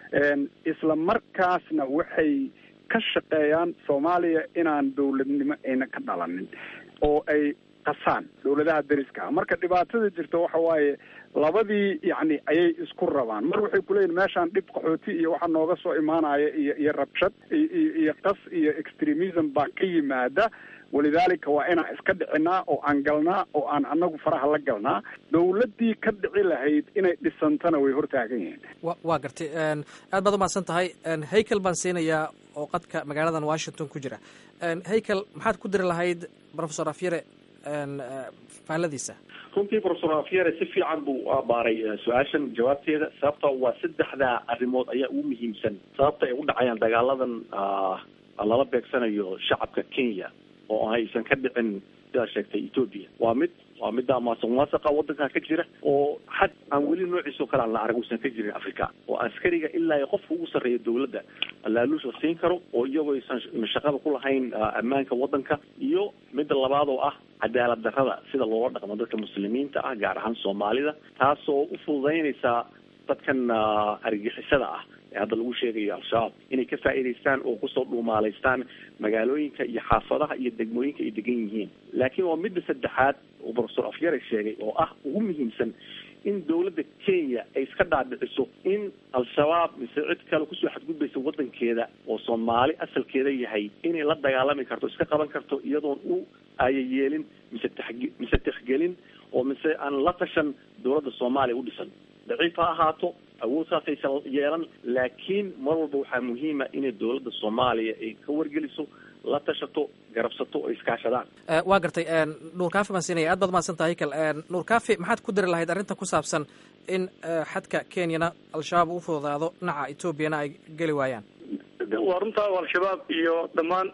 isla markaasna waxay ka shaqeeyaan soomaaliya inaan dawladnimo ayna ka dhalanin oo ay qasaan dawladaha deriska ah marka dhibaatada jirta waxa waaye labadii yacni ayay isku rabaan mar waxay kuleeyihin meeshaan dhib qaxooti iyo waxa nooga soo imaanaya iyo iyo rabshad iyo iyo qas iyo extremism baa ka yimaada walidaalika waa inaan iska dhicinaa oo aan galnaa oo aan anagu faraha la galnaa dawladdii ka dhici lahayd inay dhisantana way hortaagan yihiin wa waa gartay aad baad umahadsan tahay haykel baan siinayaa oo qadka magaaladan washington ku jira haykel maxaad ku diri lahayd professor afyare faalladiisa runtii professor afyare si fiican buu abaaray su-aashan jawaabteeda sababta waa saddexdaa arrimood ayaa ugu muhiimsan sababta ay u dhacayaan dagaaladan lala beegsanayo shacabka kenya oo aysan ka dhicin sidaa sheegtay ethoopia waa mid waa midda maasuq maasaqa wadankan ka jira oo xad aan weli noociisao kale aan la arag uusan ka jirin africa oo askariga ilaa iyo qofka ugu sarreeya dawladda laaluusha siin karo oo iyagoo aysan shaqada ku lahayn ammaanka wadanka iyo midda labaad oo ah cadaalad darrada sida loola dhaqmo dadka muslimiinta ah gaar ahaan soomaalida taasoo u fududeynaysa dadkan argixisada ah ee hadda lagu sheegayo al-shabaab inay ka faa'iidaystaan oo kusoo dhuumaalaystaan magaalooyinka iyo xaafadaha iyo degmooyinka ay degan yihiin laakiin waa midda saddexaad oo professor afyare sheegay oo ah ugu muhiimsan in dawladda kenya ay iska dhaadhiciso in al-shabaab mise cid kale kusoo xadgudbaysa wadankeeda oo soomaali asalkeeda yahay inay la dagaalami karto iska qaban karto iyadoon u ayayeelin mise taxge mise tixgelin oo mise aan la tashan dawladda soomaaliya u dhisan daciif ha ahaato awood saasaysan yeelan laakiin mar walba waxaa muhiima inay dawladda soomaaliya ay ka wargeliso la tashato garabsato oo iskaashadaan waa gartay nuur kaafi baan siinaya aad baad mahadsan tahay kal nuur kaafi maxaad ku dari lahayd arrinta ku saabsan in xadka kenyana al-shabaab u fududaado dhinaca etoobiyana ay geli waayaan waa runtaa al-shabaab iyo dhammaan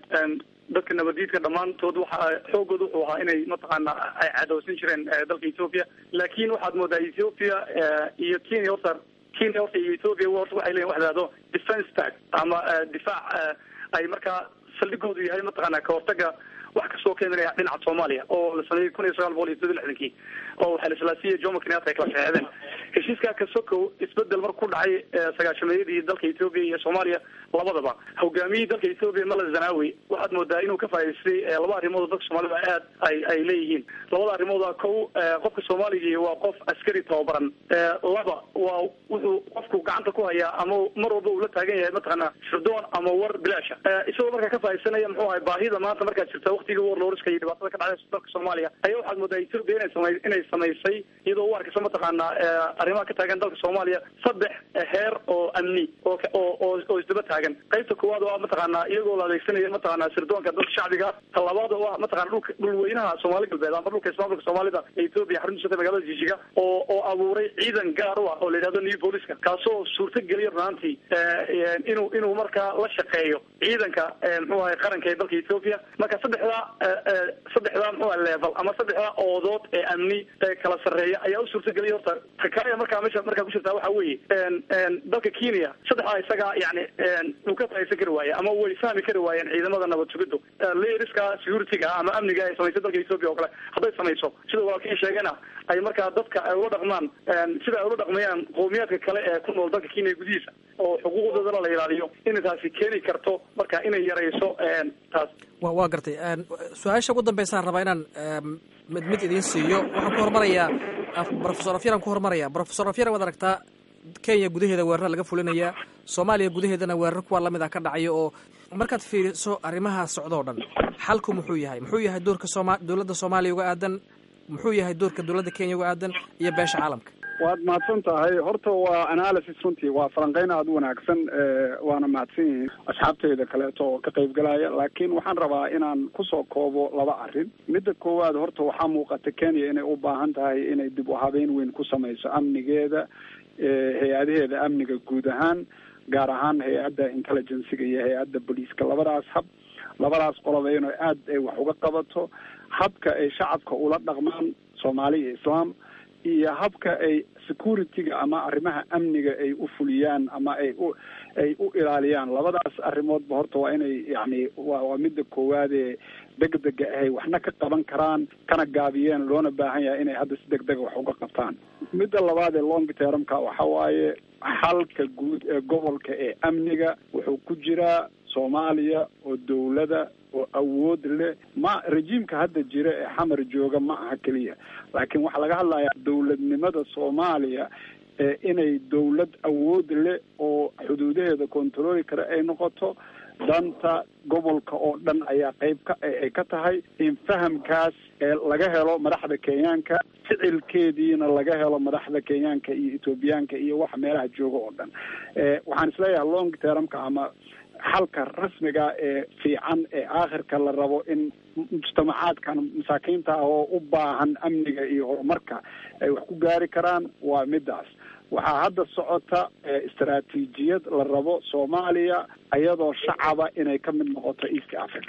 dadka nabadiidka dhammaantood waxa xoogooda wuxuu ahaa inay mataqaana ay cadowsan jireen dalka ethoopia laakiin waxaad moodaa ethoopia iyo kenya horta kenya horta iyo ethoopia horta waxay leeyihin wax dhahdo defence tag ama difaac ay markaa saldhigoodu yahay mataqaana kahortaga wax kasoo keenanaya dhinaca soomaaliya oo la sameeyey kun iyo sagaal boqol iyo soddon lixdankii oo waxaa laslaasiya jomo kenyatta ay kala saxeexdeen heshiiskaa kasokow isbedel mar ku dhacay sagaashameeyadii dalka ethoopia iyo soomaaliya labadaba hogaamiyihii dalka ethoopia mala zanawi waxaad moodaa inuu ka faa'idaystay laba arrimood oo dadka soomaalida aad ay ay leeyihiin labada arrimooda kow qofka soomaaligii waa qof askari tababaran laba waa wuxuu qofku gacanta ku hayaa ama mar walba uu la taagan yahay mataqaana shirdoon ama war bilaasha isagoo markaa ka faaidsanaya muxuu ahay baahida maanta markaa jirta waktigii warloriska iyo dhibaatada ka dhacday dalka soomaaliya ayaa waxaad moodaa ethoopia inay samay inay samaysay iyadoo u arkaysa mataqaana arrimaha ka taagan dalka soomaaliya saddex heer oo amni oo oo oo isdaba taagan qaybta koowaad oo ah mataqaana iyagoo la adeegsanaya mataqaana sirdoonka dadka shacbiga ta labaad oo ah mataqana dhulka dhulweynaha soomaali galbeed ama dhulka ismaamulka soomaalida ee ethoopia xaruntiisa magaalada jishiga oo oo abuuray ciidan gaar u ah oo la yidhahdo new booliska kaasoo suurta geliya runaantii inuu inuu markaa la shaqeeyo ciidanka muxuu ahay qaranka ee dalka ethoopia marka saddexdaa saddexdaa muxuu aha level ama saddexdaa oodood ee amni ee kala sarreeya ayaa u suurta geliya horta ta kale markaa meesha markaa ku jirtaa waxa weeye dalka kenya saddexdaa isagaa yani uu ka faaidsan kari waaye ama way fahmi kari waayeen ciidamada nabad sugiddu leeriska security-ga ama amniga ay samaysay dalka ethoopia oo kale hadday samayso sida walaalkii sheegana ay markaa dadka ay ula dhaqmaan sida ay ula dhaqmayaan qowmiyaadka kale ee ku nool dalka kenya gudihiisa oo xuquuqdoodana la ilaaliyo inay taasi keeni karto marka inay yarayso taas wa waa gartay su-aasha ugu dambeysaan rabaa inaan mid mid idiin siiyo waxaan ku hormarayaa profesor afyaran ku hormaraya profesor afyar waad aragtaa kenya gudaheeda weerara laga fulinayaa soomaaliya gudaheedana weerar kuwa lamid ah ka dhacayo oo markaad fiiriso arrimaha socdoo dhan xalku muxuu yahay muxuu yahay doorka sooma dowladda soomaaliya uga aadan muxuu yahay doorka dowladda kenya uga aadan iyo beesha caalamka waad mahadsan tahay horta waa analysis runtii waa falanqeyn aada u wanaagsan waana mahadsan yihiin asxaabteyda kaleeto oo ka qayb galaya laakiin waxaan rabaa inaan kusoo koobo laba arrin midda koowaad horta waxaa muuqata kenya inay u baahan tahay inay dib u habeyn weyn ku samayso amnigeeda hay-adaheeda amniga guud ahaan gaar ahaan hay-adda intelligenciga iyo hay-adda boliiska labadaas hab labadaas qoloba inay aada ay wax uga qabato habka ay shacabka ula dhaqmaan soomaali iyo islaam iyo habka ay security-ga ama arrimaha amniga ay u fuliyaan ama ay u ay u ilaaliyaan labadaas arrimoodba horta waa inay yacni wa waa midda koowaadee degdega ahay waxna ka qaban karaan kana gaabiyeen loona baahan yahay inay hadda si degdega wax uga qabtaan midda labaad ee long termka waxa waaye xalka guud ee gobolka ee amniga wuxuu ku jiraa soomaaliya oo dawlada oo awood leh ma rejiimka hadda jira ee xamar jooga ma aha keliya laakiin waxaa laga hadlayaa dawladnimada soomaaliya ee inay dawlad awood leh oo xuduudaheeda controli kara ay noqoto danta gobolka oo dhan ayaa qayb ka ay ka tahay in fahamkaas ee laga helo madaxda kenyaanka ficilkeediina laga helo madaxda kenyaanka iyo ethoobiyaanka iyo waxa meelaha jooga oo dhan waxaan isleeyahay long termka ama xalka rasmiga ee fiican ee aakhirka la rabo in mujtamacaadkan masaakiinta ah oo u baahan amniga iyo horumarka ay wax ku gaari karaan waa midaas waxaa hadda socota istaraatiijiyad la rabo soomaaliya iyadoo shacaba inay ka mid noqoto east africa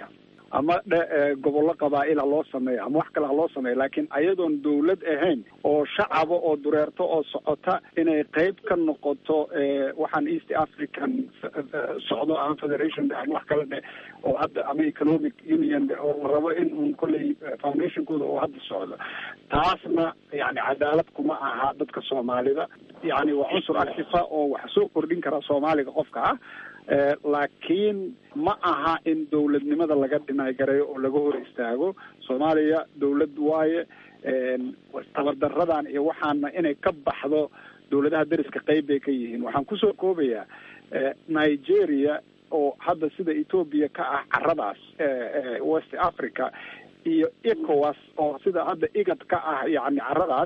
ama dhe gobollo qabaa'il ha loo sameeyo ama wax kale ha loo sameeyo laakiin ayadoon dawlad ahayn oo shacaba oo dureerto oo socota inay qeyb ka noqoto waxaan east african socdo ama federation ama wax kale dhe oo hadda ama economic union oo la rabo in un kolley foundationkooda oo hadda socdo taasna yani cadaalad kuma aha dadka soomaalida yani waa cunsur arxifa oo wax soo kordhin kara soomaaliga qofka ah laakiin ma aha in dawladnimada laga dhinaagareeyo oo laga hor istaago soomaaliya dawlad waaye tabardaradan iyo waxaana inay ka baxdo dawladaha deriska qeyb bay ka yihiin waxaan kusoo koobayaa nigeria oo hadda sida ethoopia ka ah caradaas west africa iyo ecowas oo sida hadda igad ka ah yani caradaas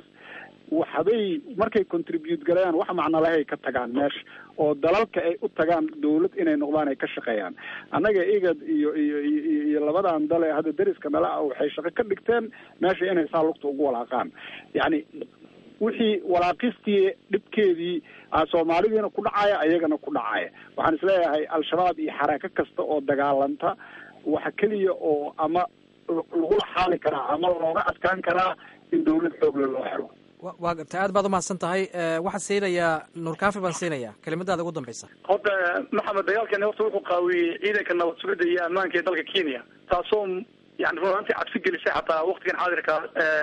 waxbay markay contribute galayaan wax macno lahay ka tagaan meesha oo dalalka ay u tagaan dawlad inay noqdaan ay ka shaqeeyaan annaga igad iyo iyo iyo labadan dale hadda deriska nala ah waxay shaqo ka dhigteen meesha inay saa lugta ugu walaaqaan yacni wixii walaaqistii dhibkeedii soomaalidiina ku dhacaya ayagana ku dhacaya waxaan isleeyahay al-shabaab iyo xaraako kasta oo dagaalanta waxa keliya oo ama lagula xaali karaa ama looga adkaan karaa in dawlad xoogle loo xiro waa gartay aad baad umahadsan tahay waxaan siinayaa nuur kaafi baan siinayaa kelimadaada ugu dambeysa horta maxamed dagaalkani horta wuxuu qaawiyey ciidanka nabad sugidda iyo ammaanka ee dalka kenya taasoo yani run ahaantii cabsi gelisay xataa waktigan xaadirka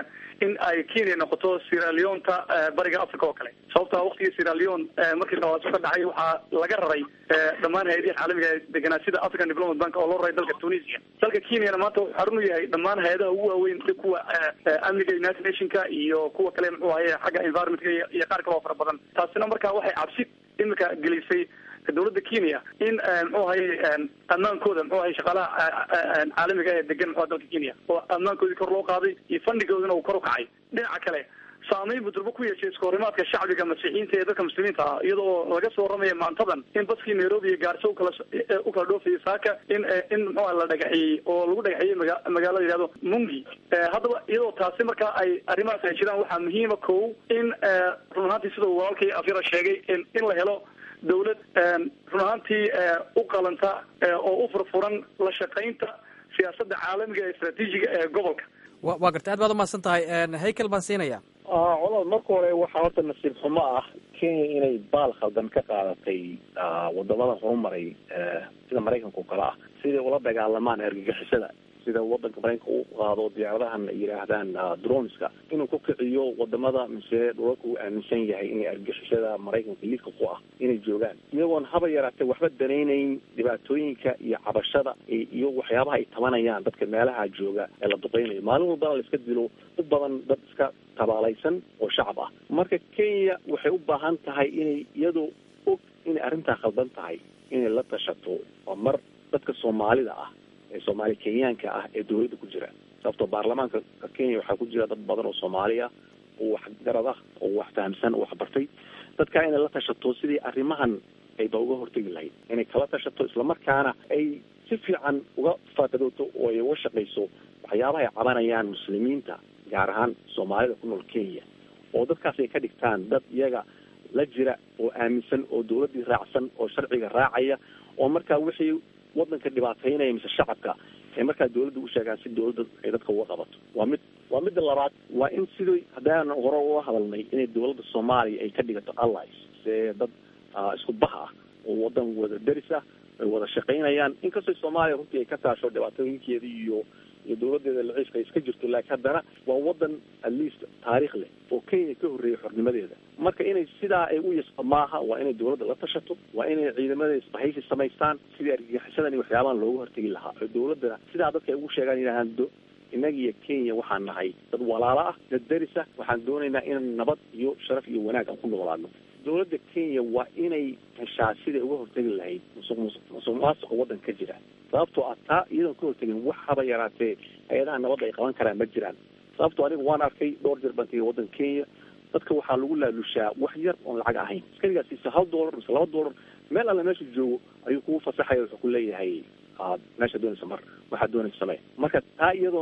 in ay kenya noqoto siraleonta bariga africa oo kale sababta waktigii siraleon markii dhawaaso ka dhacay waxaa laga raray dhammaan hay-adihi caalamiga ee deganaa sida african development bank oo loo raray dalka tunisia dalka kenyana maanta wuxuu xarun u yahay dhammaan hay-adaha ugu waaweyn kuwa amniga united nationka iyo kuwa kale muxuu ahaye xagga environmentka iyo qaar kale oo fara badan taasina marka waxay cabsi imika gelisay dawladda kenya in muxuu ahaye ammaankooda muxuu ahay shaqaalaha caalamiga ee degan muxua dalka kenya oo ammaankoodii kor loo qaaday iyo fandigoodina uu kor u kacay dhinaca kale saameyn buu durbo ku yeeshay iskahorimaadka shacbiga masiixiyiinta ee dadka muslimiinta ah iyadoo laga soo waramaya maantadan in baskii nairobi iyo gaarso ukala u kala dhoofayay saaka in in muxua la dhagaxiyey oo lagu dhagaxiyey maga magaalada yihahdo mungi haddaba iyadoo taasi markaa ay arrimahaas ay jiraan waxaa muhiima kow in run ahaantii sida walaalkii afyara sheegay in la helo dawlad run ahaantii u qalanta oo u furfuran la shaqaynta siyaasadda caalamiga ee istraatiijiga ee gobolka wa waa gartay aad baad umahadsan tahay haykel baan siinayaa colaad marka hore waxaa horta nasiib xumo ah kenya inay baal khaldan ka qaadatay wadamada horumaray sida maraykanka o kale ah siday ula dagaalamaan argagixisada sida wadanka maraykanka u qaado diyaaradahan ay yidhaahdaan droneska inuu ku kiciyo wadamada mise dhulalka uu aaminsan yahay inay argagixisada maraykanka liidka ku ah inay joogaan iyagoon haba yaraatee waxba danaynayn dhibaatooyinka iyo cabashada iyo waxyaabaha ay tabanayaan dadka meelaha jooga ee la duqeynayo maalin walbana la iska dilo u badan dad iska tabaalaysan oo shacab ah marka kenya waxay u baahan tahay inay iyadoo og inay arrintaa khaldan tahay inay la tashato oo mar dadka soomaalida ah ee soomaali kenyaanka ah ee dawladda ku jira sababtoo baarlamaanka kenya waxaa ku jira dad badan oo soomaali ah oo waxgarad ah oo wax fahamsan oo waxbartay dadkaa inay la tashato sidii arrimahan ayba uga hortegi lahayd inay kala tashato islamarkaana ay si fiican uga faadadooto oo ay uga shaqayso waxyaabaha ay cabanayaan muslimiinta gaar ahaan soomaalida ku nool kenya oo dadkaas ay ka dhigtaan dad iyaga la jira oo aaminsan oo dawladdii raacsan oo sharciga raacaya oo markaa wixii wadanka dhibaataynaya mise shacabka ay markaa dawladda u sheegaan si dawladda ay dadka uga qabato waa mid waa midda labaad waa in sidii haddaan hore uga hadalnay inay dawladda soomaaliya ay ka dhigato allies see dad isku bah ah oo wadan wada deris ah ay wada shaqaynayaan inkastoo soomaaliya runtii ay ka taasho dhibaatooyinkeeda iyo iyo dawladeeda laciifka ay iska jirto laakiin haddana waa wadan at least taariikh leh oo kenya ka horreeyay xornimadeeda marka inay sidaa ay u yasqa maaha waa inay dawladda la tashato waa inay ciidamada isbahaysi samaystaan sidii argagixisadan iyo waxyaabahan looga hortegi lahaa oo dawladda sidaa dadka ay ugu sheegaan yidhahaan do innaga iyo kenya waxaan nahay dad walaalo ah dad deris ah waxaan doonaynaa inaan nabad iyo sharaf iyo wanaag aan ku noolaano dawladda kenya waa inay heshaa siday uga hortegi lahayd musuq musuq musuq maasuqa waddanka ka jira sababtoo ah taa iyadoon ka hortegin wax haba yaraatee hay-adaha nabadda ay qaban karaan ma jiraan sababtoo aniga waan arkay dhowr jeer baan tegay waddanka kenya dadka waxaa lagu laalushaa wax yar oon lacag ahayn iskarigaa siisa hal dollar mise laba dollar meel alle meesha joogo ayuu kugu fasaxaya wuxuu ku leeyahay meesha doonaysa mar waxaad doonaysa samee marka taa iyadoon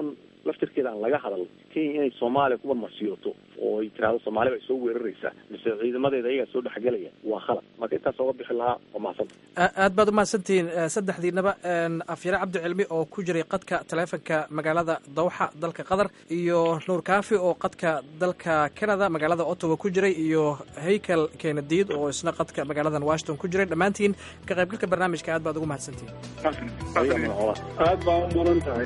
laftirkeeda aan laga hadal kenya inay soomaaliya kuba masiyoto oo ay tirahdo soomaaliya bay soo weeraraysaa mise ciidamadeeda ayagaa soo dhexgelaya waa khalad marka intaas ooga bixi lahaa waa mahadsanta aad baad umahadsantihiin saddexdiinaba afyare cabdi cilmi oo ku jiray qadka taleefonka magaalada dawxa dalka qatar iyo nuur kaafi oo qadka dalka canada magaalada ottawa ku jiray iyo haykel kenadiid oo isna qadka magaaladan washington ku jiray dhammaantiin ka qaybgalka barnaamijka aad baad ugu mahadsantihiin aad baa u mudan tahay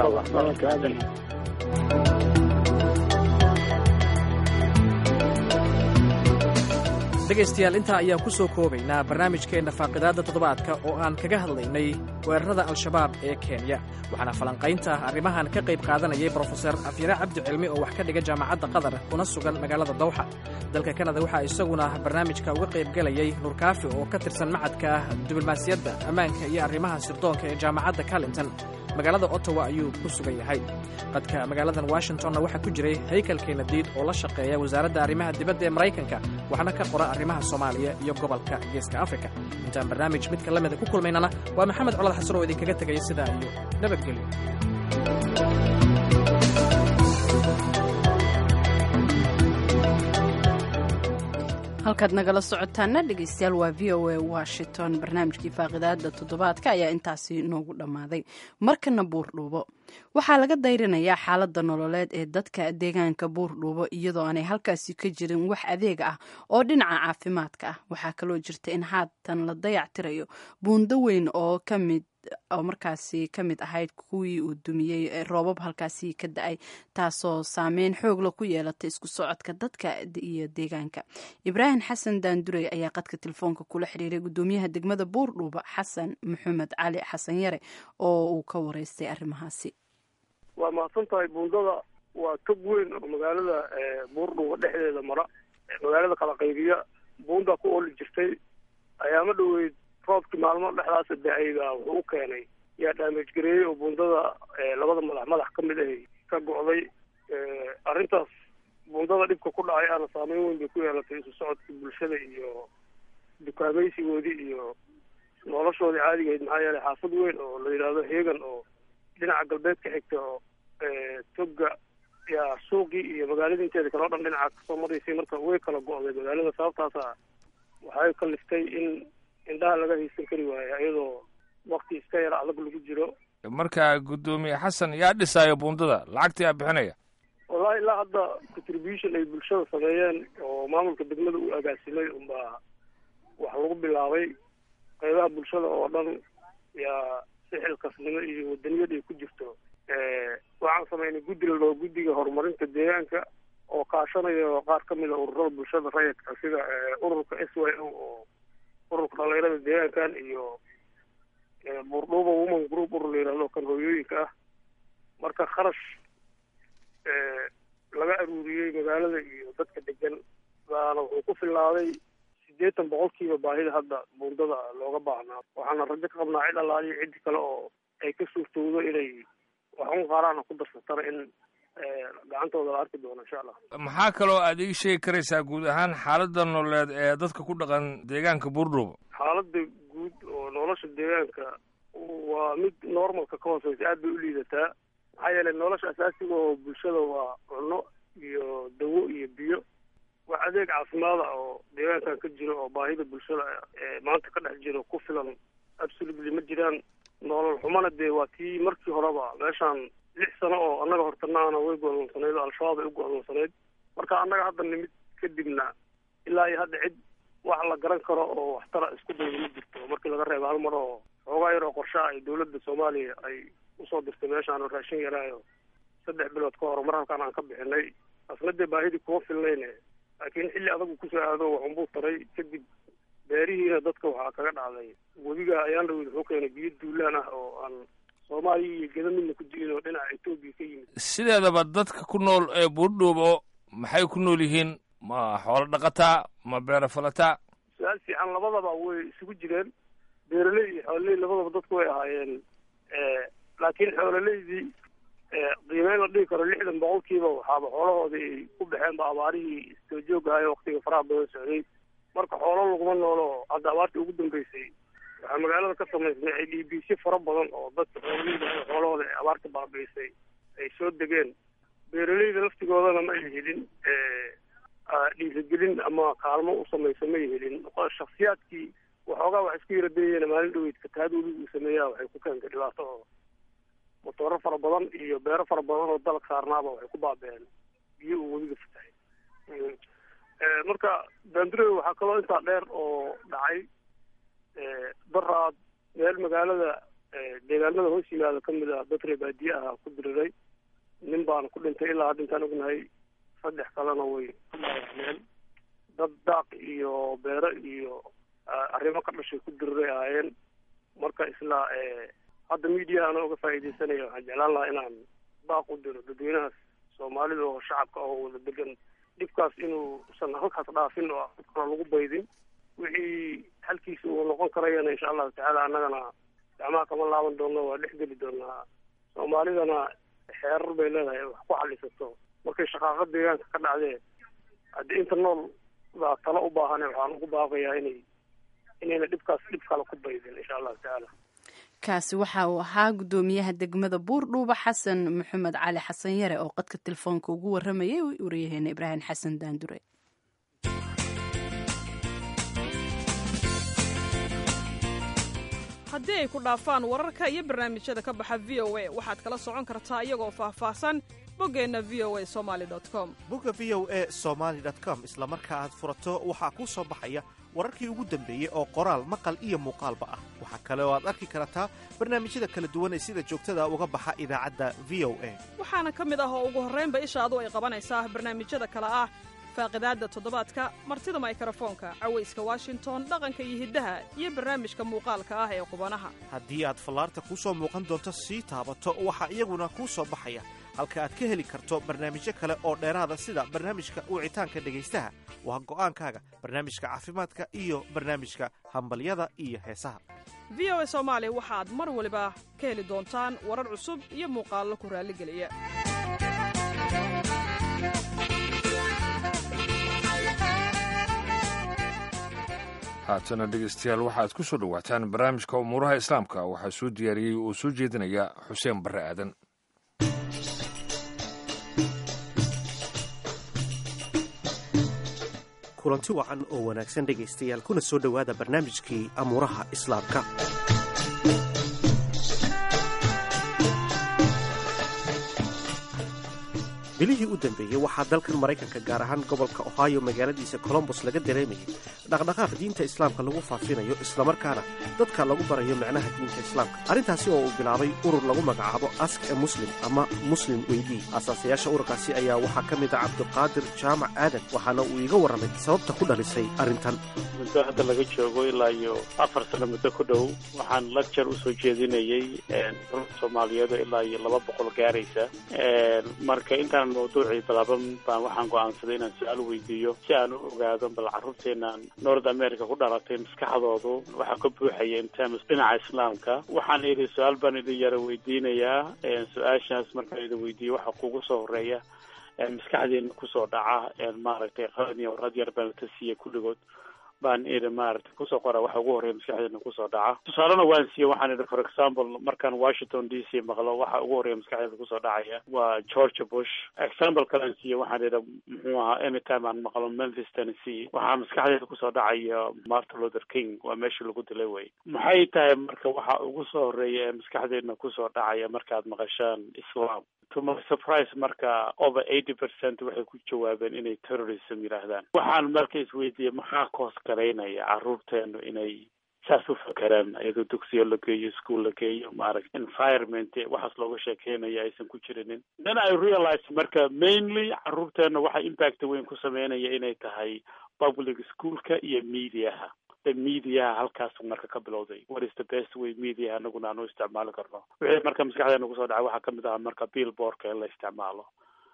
dhegaystayaal intaa ayaan ku soo koobaynaa barnaamijkeenna faaqidaadda toddobaadka oo aan kaga hadlaynay weerarada al-shabaab ee kenya waxaana falanqaynta arrimahan ka qayb qaadanayay brofeser afyare cabdi cilmi oo wax ka dhiga jaamacadda qatar kuna sugan magaalada dawxa dalka kanada waxaa isaguna barnaamijka uga qaybgelayay nuurkaafi oo ka tirsan macadka diblomaasiyadda ammaanka iyo arrimaha sirdoonka ee jaamacadda carlington magaalada ottawa ayuu ku sugan yahay qadka magaaladan washingtonna waxaa ku jiray haykel kenadiid oo la shaqeeya wasaaradda arrimaha dibadda ee maraykanka waxna ka qora arrimaha soomaaliya iyo gobolka geeska afrika intaan barnaamij midka la mida ku kulmaynana waa maxamed colad xasan oo idinkaga tegaya sidaa iyo nabadgelyo halkaad nagala socotaana dhegeystayaal waa v o a washington barnaamijkii faaqidaada toddobaadka ayaa intaasi noogu dhammaaday markana buurdhuubo waxaa laga dayrinayaa xaalada nololeed ee dadka deegaanka buurdhuubo iyadoo aanay halkaasi ka jirin wax adeeg ah oo dhinaca caafimaadka ah waxaa kaloo jirta in haatan la dayac tirayo buundo weyn oo kamid oo markaasi ka mid ahayd kuwii uu dumiyey roobab halkaasi ka da-ay taasoo saameyn xoogla ku yeelatay isku socodka dadka iyo deegaanka ibraahim xasan daandurey ayaa qadka telefoonka kula xiriiray gudoomiyaha degmada buurdhuuba xasan maxamed cali xasan yare oo uu ka wareystay arrimahaasi waa mahadsan tahay buundada waa tog weyn oo magaalada buurdhuuba dhexdeeda mara magaalada kala qaybiya buundaa ku ooli jirtay ayaama dhoweyd roobkii maalmo dhexdaasa da-ayba wuxuu u keenay yaa dhaamej gareeyey oo buundada labada madax madax ka mid ahay ka go'day arrintaas buundada dhibka ku dhacay aana saameyn weyn bay ku yeelatay isu socodkii bulshada iyo dukaamaysigoodii iyo noloshoodii caadigahayd maxaa yeelay xaafad weyn oo la yidhaahdo heegan oo dhinaca galbeed ka xigta oo toga yaa suuqii iyo magaaladii inteeda kale o dhan dhinaca kasoo maraysay marka way kala go'day magaalada sababtaasa waxay kaliftay in indhaha laga haysan kari waayo iyadoo wakti iska yar adag lagu jiro marka guddoomiye xasan yaa dhisaayo buundada lacagta yaa bixinaya wallahi ilaa hadda contribution ay bulshada sameeyeen oo maamulka degmada u agaasimay unbaa wax lagu bilaabay qaybaha bulshada oo dhan yaa si xilkasnimo iyo wadaniyad ay ku jirto waxaan sameynay guddi la dhaho guddiga horumarinta deegaanka oo kaashanayo qaar ka mid a ururada bulshada rayidka sida ururka s y o oo ururka dhalinyarada deegaankan iyo buurdhuuba woman group urur la yihahdo kan hooyooyinka ah marka kharash laga aruuriyey magaalada iyo dadka degan baana wuxuu ku filnaaday siddeetan boqolkiiba baahida hadda buundada looga baahnaa waxaana rajo ka qabnaa cid allaaliyo ciddi kale oo ay ka suurtowdo inay waxun qaaraana ku darsatana in gacantooda la arki doono insha allah maxaa kaloo aad ii sheegi karaysaa guud ahaan xaaladda nololeed ee dadka ku dhaqan deegaanka buurdhuuba xaaladda guud oo nolosha deegaanka waa mid normalka ka hooseysa aad bay u liidataa maxaa yeelay nolosha asaasiga oo bulshada waa cunno iyo dawo iyo biyo wax adeeg caafimaada oo deegaankan ka jiro oo baahida bulshada ee maanta ka dhex jiro ku filan absolutely ma jiraan nolol xumana dee waa tii markii horeba meeshaan lix sano oo annaga hortanaana way go'doonsanayd oo al-shabaab ay u go'doonsanayd marka annaga hadda nimid kadibna ilaa iyo hadda cid wax la garan karo oo waxtara isku dayda ma jirto markii laga reebo hal mar oo xoogaa yar oo qorshaha ay dawladda soomaaliya ay usoo dirtay meeshaan oo raashin yaraayo saddex bilood ka hor mar halkaan aan ka bixinay asna dee baahidii kuma filnayne laakiin xilli adagu kusoo aado waxunbuu taray kadib beerihiina dadka waxaa kaga dhacday webiga ayaan rawid wuxuu keenay biyo duulaan ah oo aan soomaaliya iyo geda midna ku jirin oo dhinaca etoobiya ka yimid sideedaba dadka ku nool ee buurdhuubo maxay ku nool yihiin ma xoolo dhaqataa ma beero falataa su-aal fiican labadaba way isugu jireen beeraley iyo xoololey labadaba dadku way ahaayeen laakiin xoololeydii qiimeyn la dhigi karo lixdan boqolkiiba waxaaba xoolahoodii ay ku baxeenba abaarihii istoojooggahayo waktiga faraha badan socday marka xoolo laguma noolo hadda abaartii ugu dambeysay waxaa magaalada ka samaysnay ay dhiibiisyo fara badan oo dadka xoololeyda xoolahooda ay abaarta baabi'isay ay soo degeen beeraleyda laftigoodana ma ay helin dhiirigelin ama kaalmo u samayso ma ay helin shaksiyaadkii waxoogaa wax isku yara dayeen maalin dhaweyd fatahaadooda uu sameeyaa waxay ku keentay dhibaato oo motooro fara badan iyo beero fara badan oo dalag saarnaaba waxay ku baabeen biyo uu weliga fatahay marka bandurey waxaa kaloo intaa dheer oo dhacay daraad meel magaalada deegaanada hoos yimaada kamid ah dadre baadiye aha ku diriray nin baana ku dhintay ilaa hadda intaan ognahay saddex kalena way ku dhaawacmeen dad daaq iyo beero iyo arrimo ka dhashay ku diriray ahaayeen marka isla hadda mediahana uga faa'iidaysanaya waxaan jeclaan lahaa inaan daaq u diro dadweynahaas soomaalida oo shacabka oo wada degan dhibkaas inuusan halkaas dhaafin oo dadkana lagu baydin wixii halkiisa uu noqon karayana insha allahu tacaala annagana gacmaha kama laaban doonno waa dhex geli doonaa soomaalidana xeerar bay leedahay wax ku xalisato markay shaqaaqa deegaanka ka dhacdee haddii inta nool baa talo u baahane waxaan ugu baaqayaa inay inayna dhibkaas dhib kale ku baydin insha allahu tacaala kaasi waxa uu ahaa guddoomiyaha degmada buurdhuuba xasan maxamed cali xasan yare oo qadka telefoonka ugu waramayay wariyaheena ibraahim xasan daandure haddii ay ku dhaafaan wararka iyo barnaamijyada ka baxa v o a waxaad kala socon kartaa iyagoo faahfaahsan boggeenna v o a somaali com bogga v o e somaali com isla marka aad furato waxaa kuu soo baxaya wararkii ugu dambeeyey oo qoraal maqal iyo muuqaalba ah waxaa kale oo aad arki kartaa barnaamijyada kala duwan ee sida joogtada uga baxa idaacadda v o a waxaana ka mid ah oo ugu horraynba ishaadu ay qabanaysaa barnaamijyada kale ah faaqidaadda toddobaadka martida maykarafoonka cawayska washington dhaqanka iyo hiddaha iyo barnaamijka muuqaalka ah ee qubanaha haddii aad fallaarta kuu soo muuqan doonto sii taabato waxaa iyaguna kuu soo baxaya halka aad ka heli karto barnaamijyo kale oo dheeraada sida barnaamijka wicitaanka dhegaystaha waa go'aankaaga barnaamijka caafimaadka iyo barnaamijka hambalyada iyo heesaha v o a soomaali waxaad mar waliba ka heli doontaan warar cusub iyo muuqaallo ku raalligeliya haatana dhegeystayaal waxaad ku soo dhowaataan barnaamijka umuuraha islaamka waxaa soo diyaariyey oo soo jeedinaya xuseen barre aadan kulanti wacan oo wanaagsan dhegaystayaal kuna soo dhowaada barnaamijkii amuuraha islaamka bilihii u dambeeyey waxaa dalkan maraykanka gaar ahaan gobolka ohio magaaladiisa colombos laga dareemayay dhaqdhaqaaq diinta islaamka lagu faafinayo islamarkaana dadka lagu barayo macnaha diinta islaamka arrintaasi oo uu bilaabay urur lagu magacaabo ask e muslim ama muslim weydii aasaasayaasha ururkaasi ayaa waxaa ka mid ah cabdiqaadir jaamac aadan waxaana uu iiga warramay sababta ku dhalisay arrintan muddo hadda laga joogo ilaa iyo afar sano muddo ku dhow waxaan lagjar usoo jeedinayey soomaaliyeed ilaa iyo laba boqol gaaraysa marka intaan mawduucii balaaban baan waxaan go'aansaday inaan su-aal weydiiyo si aan u ogaado bal carruurteenaan north america ku dhalatay maskaxdoodu waxaa ka buuxaya intaams dhinaca islaamka waxaan idhi su-aal baan idin yara weydiinayaa su-aashaas markaan idin weydiiyo waxaa kugu soo horeeya maskaxdeena kusoo dhaca maaragtay qalin iyo warad yar baan ka siiya kulligood baan idhi maaragtay kusoo qora waxa ugu horreeya maskaxdeena kusoo dhaca tusaalena waan siiye waxaan idhi for example markaan washington d c maqlo waxa ugu horreeya maskaxdeeda kusoo dhacaya waa george bush example kalean siiye waxaan idhi muxuu ahaa anytime aan maqlo memphis tennessee waxaa maskaxdeeda kusoo dhacaya martin luther king waa meeshii lagu dilay wey maxay tahay marka waxa ugu soo horreeya ee maskaxdeedna kusoo dhacaya markaad maqashaan islam to my surprise marka over eighty percent waxay ku jawaabeen inay terrorism yidhaahdaan waxaan marka isweydiiyey maxaa koos garaynaya carruurteenu inay saas u fakeraan iyadoo dugsiyo la geeyo school la geeyo maaragta environment waxaas looga sheekeynaya aysan ku jirinin then i realize marka mainly carruurteena waxa impact weyn ku sameynaya inay tahay public schoolka iyo mediaha mediaha halkaas marka ka bilowday what is the best way mediaha anaguna aan u isticmaali karno wixii marka maskaxdeena kusoo dhacay waxaa kamid aha marka billboardka in la isticmaalo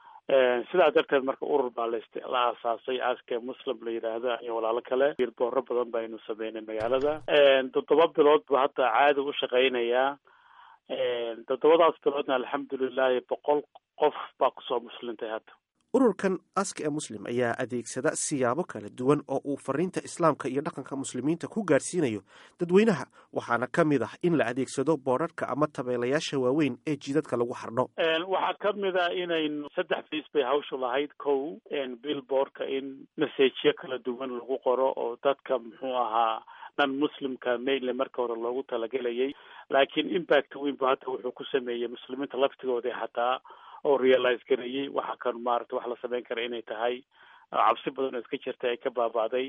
sidaa darteed marka urur baa la aasaasay aske muslim la yidhaahda iyo walaalo kale billboarro badan baynu sameynay magaalada toddoba bilood buu hadda caadi u shaqeynayaa toddobadaas biloodna alxamdulilahi boqol qof baa kusoo muslintay hadda ururkan aska ee muslim ayaa adeegsada siyaabo kala duwan oo uu fariinta islaamka iyo dhaqanka muslimiinta ku gaarsiinayo dadweynaha waxaana ka mid ah in la adeegsado boodharka ama tabeelayaasha waaweyn ee jidadka lagu xardho waxaa ka mid a inaynu saddex fiis bay hawshu lahayd kow billboardka in messajyo kala duwan lagu qoro oo dadka muxuu ahaa nan muslimka mainly marka hore loogu talagelayay laakiin impact weyn bu hadda wuxuu ku sameeyey muslimiinta laftigooda xataa oo realize gareeyey waxa kan maarata wax la sameyn kara inay tahay cabsi badan oo iska jirta ay ka baaba'day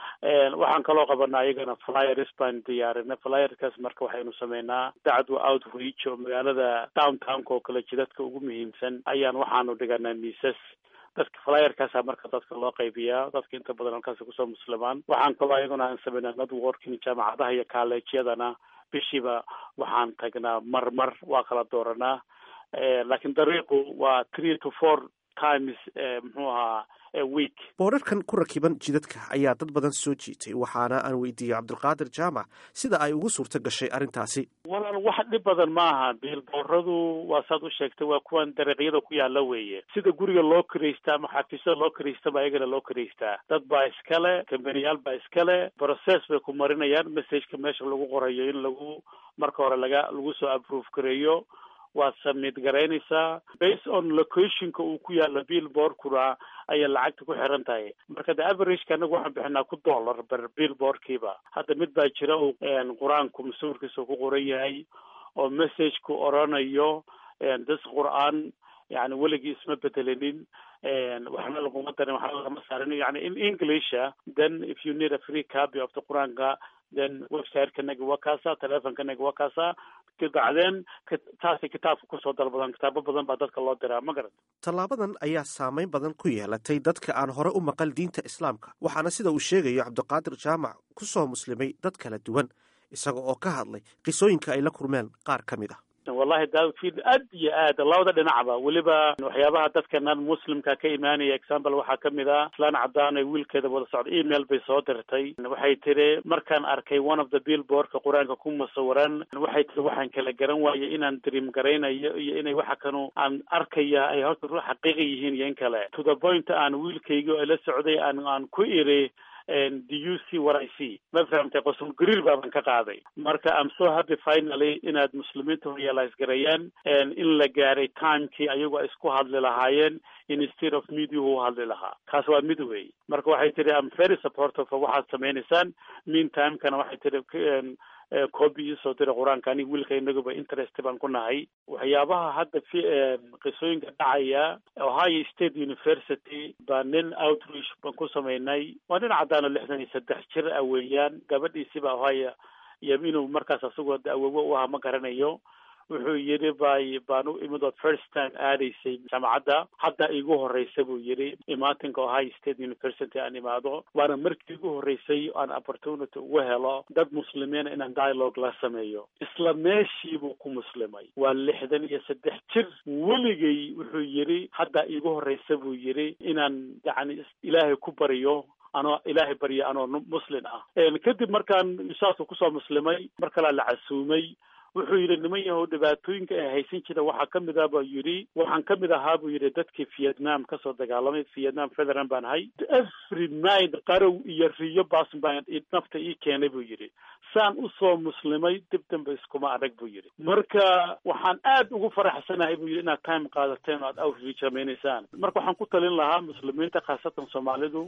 waxaan kaloo qabanaa iyagana flyers baan diyaarinay flyerkaas marka waxaynu sameynaa dacdwa outreach oo magaalada downtownka oo kale jidadka ugu muhiimsan ayaan waxaanu dhiganaa miisas dadka flyerkaasa marka dadka loo qaybiyaa dadka inta badan halkaasi kusoo muslimaan waxaan kaloo iyaguna aan sameynaa networking jaamacadaha iyo colleegyadana bishiiba waxaan tagnaa marmar waa kala dooranaa laakiin dariiqu waa three to four times muxuu ahaa week boodharkan ku rakiban jidadka ayaa dad badan soo jiitay waxaana aan weydiiyey cabdulqaadir jaamac sida ay ugu suurto gashay arrintaasi walaal wax dhib badan maaha biilbooradu waa saad u sheegtay waa kuwan dariiqyada ku yaala weeye sida guriga loo kiraystaa ama xafiisyada loo kiraystaba ayagana loo kiraystaa dad baa iskale kambaniyaal baa iskale process bay ku marinayaan messageka meesha lagu qorayo in lagu marka hore laga lagu soo approve gareeyo waad submit garaynaysaa based on locationka uu ku yaalo billboardkuna ayay lacagta ku xiran tahay marka de averageka anagu waxaan bixinaa ku dollar ber billboardkiiba hadda mid baa jira uu qur-aanku masuurkiisa ku qoran yahay oo messageku oranayo das qur-aan yani weligii isma bedelinin waxna laguma darin waxna lagama saarin yani in englisha then if you need a free copy of the qur-aanka then websiteka-naga waa kaasa telefonkanaga waa kaasa bacdeen taasay kitaabka kusoo dalbadan kitaabo badan baa dadka loo diraa ma garat tallaabadan ayaa saameyn badan ku yeelatay dadka aan hore u maqal diinta islaamka waxaana sida uu sheegayo cabdiqaadir jaamac ku soo muslimay dad kala duwan isaga oo ka hadlay qisooyinka ay la kulmeen qaar ka mid ah wallahi daawdfield aad iyo aad labada dhinacba weliba waxyaabaha dadkanan muslimka ka imaanaya example waxaa kamid ah islaan cadaan ay wiilkeeda wada socda email bay soo dirtay waxay tiri markaan arkay one of the billboardka qur-aanka ku musawiran waxay tiri waxaan kala garan waayay inaan dream garaynayo iyo inay waxa kanu aan arkaya ay horta ru xaqiiqa yihiin iyo in kale to the point aan wiilkayga oo la socday aan aan ku iri do you see what I see ma fahamtay qosul gariir baaban ka qaaday marka am so happy finally inaad muslimiinta realize garayaan in la gaaray timekii ayagu ay isku hadli lahaayeen instead of mediahu u hadli lahaa kaas waa mid wey marka waxay tiri am very supportive waxaad sameynaysaan mean timekana waxay tiri copy isoo dira qur-aanka aniga wiilka inaguba interest baan ku nahay waxyaabaha hadda fi qisooyinka dhacaya ohio state university baa nin outreach baan ku sameynay waa nin caddaano lixdan iyo saddex jir ah weeyaan gabadhiisiba ohio iyo inuu markaas asagoo awowo u aha ma garanayo wuxuu yidhi bay baan u imid oo first time aadaysay jaamacadda hadda igu horreysa buu yidhi imaatinka ohio state university aan imaado waana markii igu horreysay aan opportunity ugu helo dad muslimiina inaan dialogue la sameeyo isla meeshii buu ku muslimay waa lixdan iyo saddex jir weligay wuxuu yidhi hadda igu horreysa buu yidhi inaan yacni ilaahay ku bariyo anoo ilaahay barya anoo muslin ah kadib markaan saasuu kusoo muslimay mar kalea la casuumay wuxuu yidhi niman yahow dhibaatooyinka ay haysan jira waxaa kamid ah buu yidhi waxaan kamid ahaa buu yidhi dadkii vietnam kasoo dagaalamay vietnam federal baan ahay every night qarow iyo riyo baas baan nafta ii keenay buu yidhi saan usoo muslimay dib dambe iskuma adag buu yidhi marka waxaan aad ugu faraxsanahay buu yidhi inaad time qaadateen oo aad outreach samaynaysaan marka waxaan ku talin lahaa muslimiinta khaasatan soomaalidu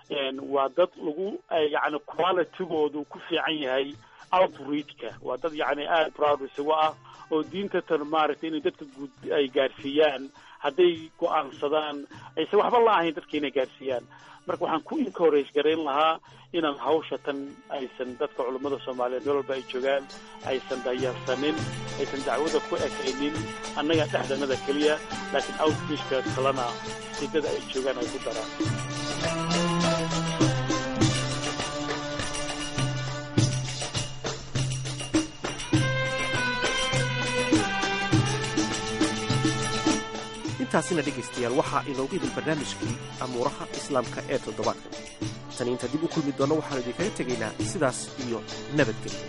waa dad lagu yacni qualitygoodu ku fiican yahay outreachka waa dad yacni aada proud isagu ah oo diinta tan maaragtay inay dadka guud ay gaarsiiyaan hadday go-aansadaan aysan waxba la ahayn dadka inay gaarsiiyaan marka waxaan ku encourage garayn lahaa inaan hawsha tan aysan dadka culummada soomaaliyeed meel walba ay joogaan aysan dayarsanin aysan dacwada ku ekaynin annaga dhexdanada keliya laakiin outreachka kalena sidada ay joogaan ay ku daraan intaasina dhegaystayaal waxaa inoogu idin barnaamijkii amuuraha islaamka ee toddobaadka tani inta dib u kulmi doonno waxaanu idinkaga tegaynaa sidaas iyo nabadgelyo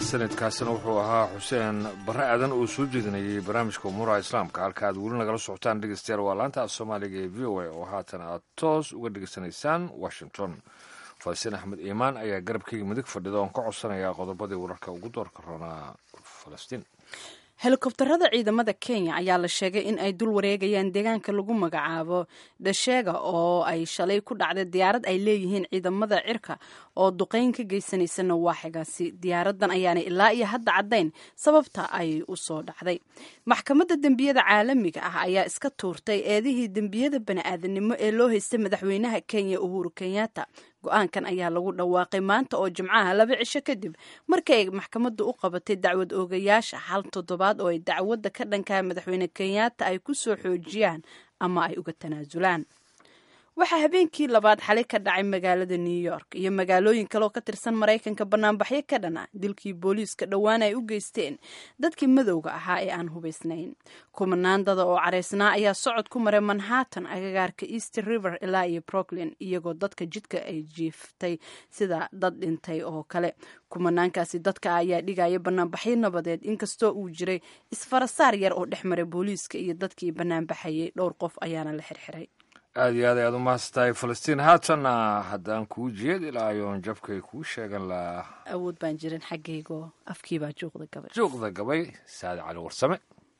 mahadsanidkaasina wuxuu ahaa xuseen barre aadan oo soo jeedinayay barnaamijka umuuraha islaamka halka aad weli nagala socotaan dhegeystayaal waa laanta af soomaaliga ee v o a oo haatan aad toos uga dhegeysanaysaan washington falastiin axmed iimaan ayaa garabkeyga midig fadhida oon ka codsanayaa qodobadii wararka ugu doorka roonaa falastiin helikobtarada ciidamada kenya ayaa la sheegay in ay dul wareegayaan deegaanka lagu magacaabo dhasheega oo ay shalay ku dhacday diyaarad ay leeyihiin ciidamada cirka oo duqeyn ka geysanaysa nawaaxigaasi diyaaradan ayaanay ilaa iyo hadda caddayn sababta ay u soo dhacday maxkamadda dembiyada caalamiga ah ayaa iska tuurtay eedihii dembiyada bani-aadanimo ee loo haystay madaxweynaha kenya uhuru kenyatta go-aankan ayaa lagu dhawaaqay maanta oo jimcaha laba cisho kadib markii ay maxkamaddu u qabatay dacwad oogayaasha hal toddobaad oo ay dacwadda ka dhankaa madaxweyne kenyatta ay ku soo xoojiyaan ama ay uga tanaasulaan waxaa habeenkii labaad xalay ka dhacay magaalada new york iyo magaalooyin kale oo ka tirsan maraykanka banaanbaxyo ka dhana dilkii booliiska dhowaan ay u geysteen dadkii madowga ahaa ee aan hubaysnayn kumanaandada oo caraysnaa ayaa socod ku maray manhattan agagaarka east river ilaa iyo brooklyn iyagoo dadka jidka ay jiiftay sida dad dhintay oo kale kumanaankaasi dadka ayaa dhigaya banaanbaxyo nabadeed inkastoo uu jiray isfarasaar yar oo dhex maray booliiska iyo dadkii banaanbaxayay dhowr qof ayaana la xirxiray aada iyo aad ayaad u mahadsantahay falastiin haatanna haddaan kuu jeed ilaa ayoon jabkay kuu sheegan lahaa awood baan jirin xaggaygo afkiibaa juuqda gabay juuqda gabay saade cali warsame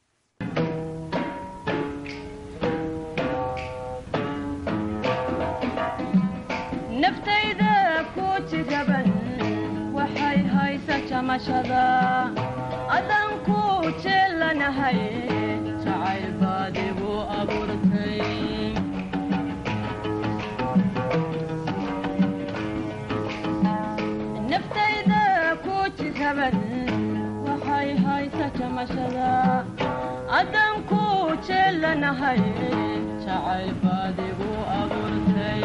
naftayda ku jigaban waxay haysa jamashada adan ku jeelanahay jacayl baad igu abuurtay naftayda ku jigaban waxay haysa jamashada adan ku jeelanahay jacayl baad igu abuurtay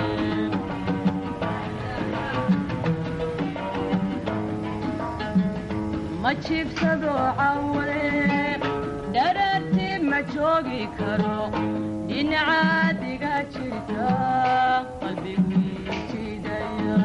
ma jiibsado cawale dharaarti ma joogi karo dhinacaadiga jirta qalbigii jidaya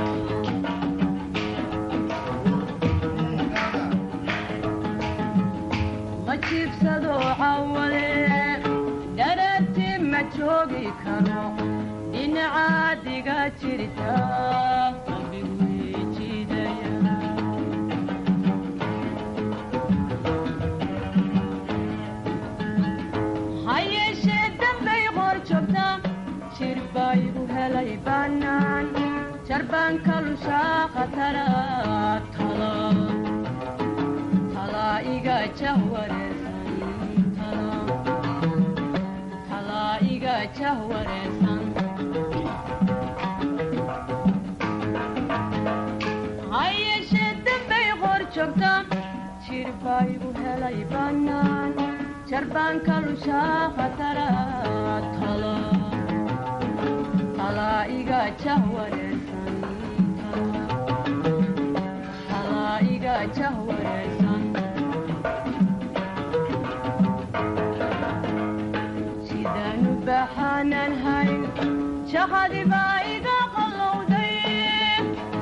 ma jiibsado cawale dharaarti ma joogi karo dhinacaadiga jirta qalbigii jidaya hayeeshee dambay qor joogta jir baa igu helay bannaan jarbaan ka lushaa khatara tala talaa iga jahwareersan talaa iga jahwareersan hayeeshee dambay qor joogta jir baa igu helay bannaan jarbaan ka lushaa khatara tala talaa iga jahwareersan talaa iga jahwareersan sidaanu baxaanan hayn jahadi baa iga qallowday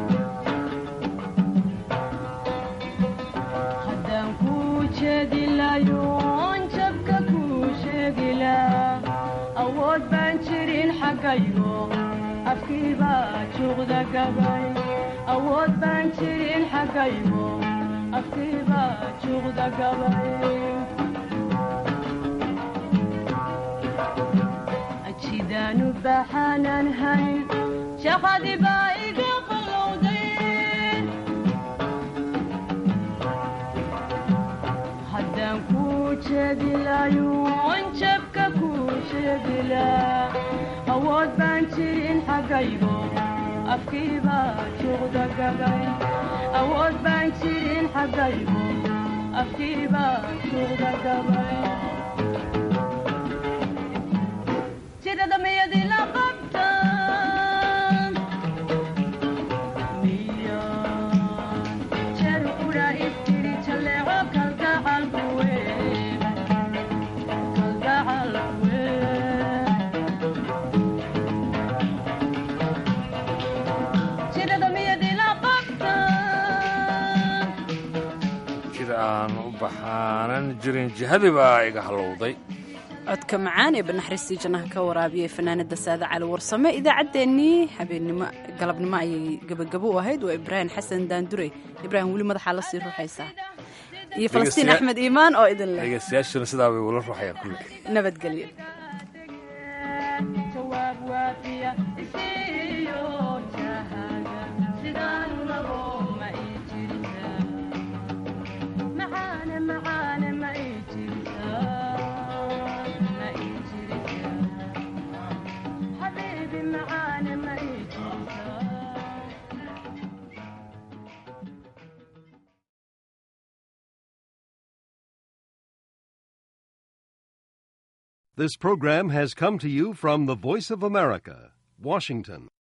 haddaan kuu jeedi layoon jabka kuu sheegila awood baan jirin xaggayo afkii baa juuqda gabay awood baan jirin xaggayo afkii baa juuqda gabay jidaanu baxaanan hayn shaqadi baa iga qallowday haddaan kuu jeedilayoon jabka kuu sheegila awood baan jirin xaggaygo afkii baa juuqda gabay awood baan jirin xaggaygo afkii baa juuqda gabay jirada miyadii la qabta miya jeer qura istiri jaleeco kalgacalkuwe kalgacalkuwe jirada miyadii la qabta waxaanan jirin jihadibaa iga halowday codka macaan ee banaxriistii jannaha ka waraabiyey fanaanada saade cali warsame idaacaddeenii habeennimo galabnimo ayay gebagabo u ahayd waa ibraahim xasan daandure ibraahim weli madaxaa la sii ruuxaysaa iyo falastiin Dhegeystayaal- axmed iimaan oo idin leh dhegeystayaashuna sidaa bay ula ruuxayaan kulle nabadgelyo jawaab waafiya isiiyo jahada sidaan rabo ma ii jirtaa macaane macaane ma ii jirtaa ma ii jirtaa xabiibi macaane ma ii jirtaa This program has come to you from the Voice of America, Washington.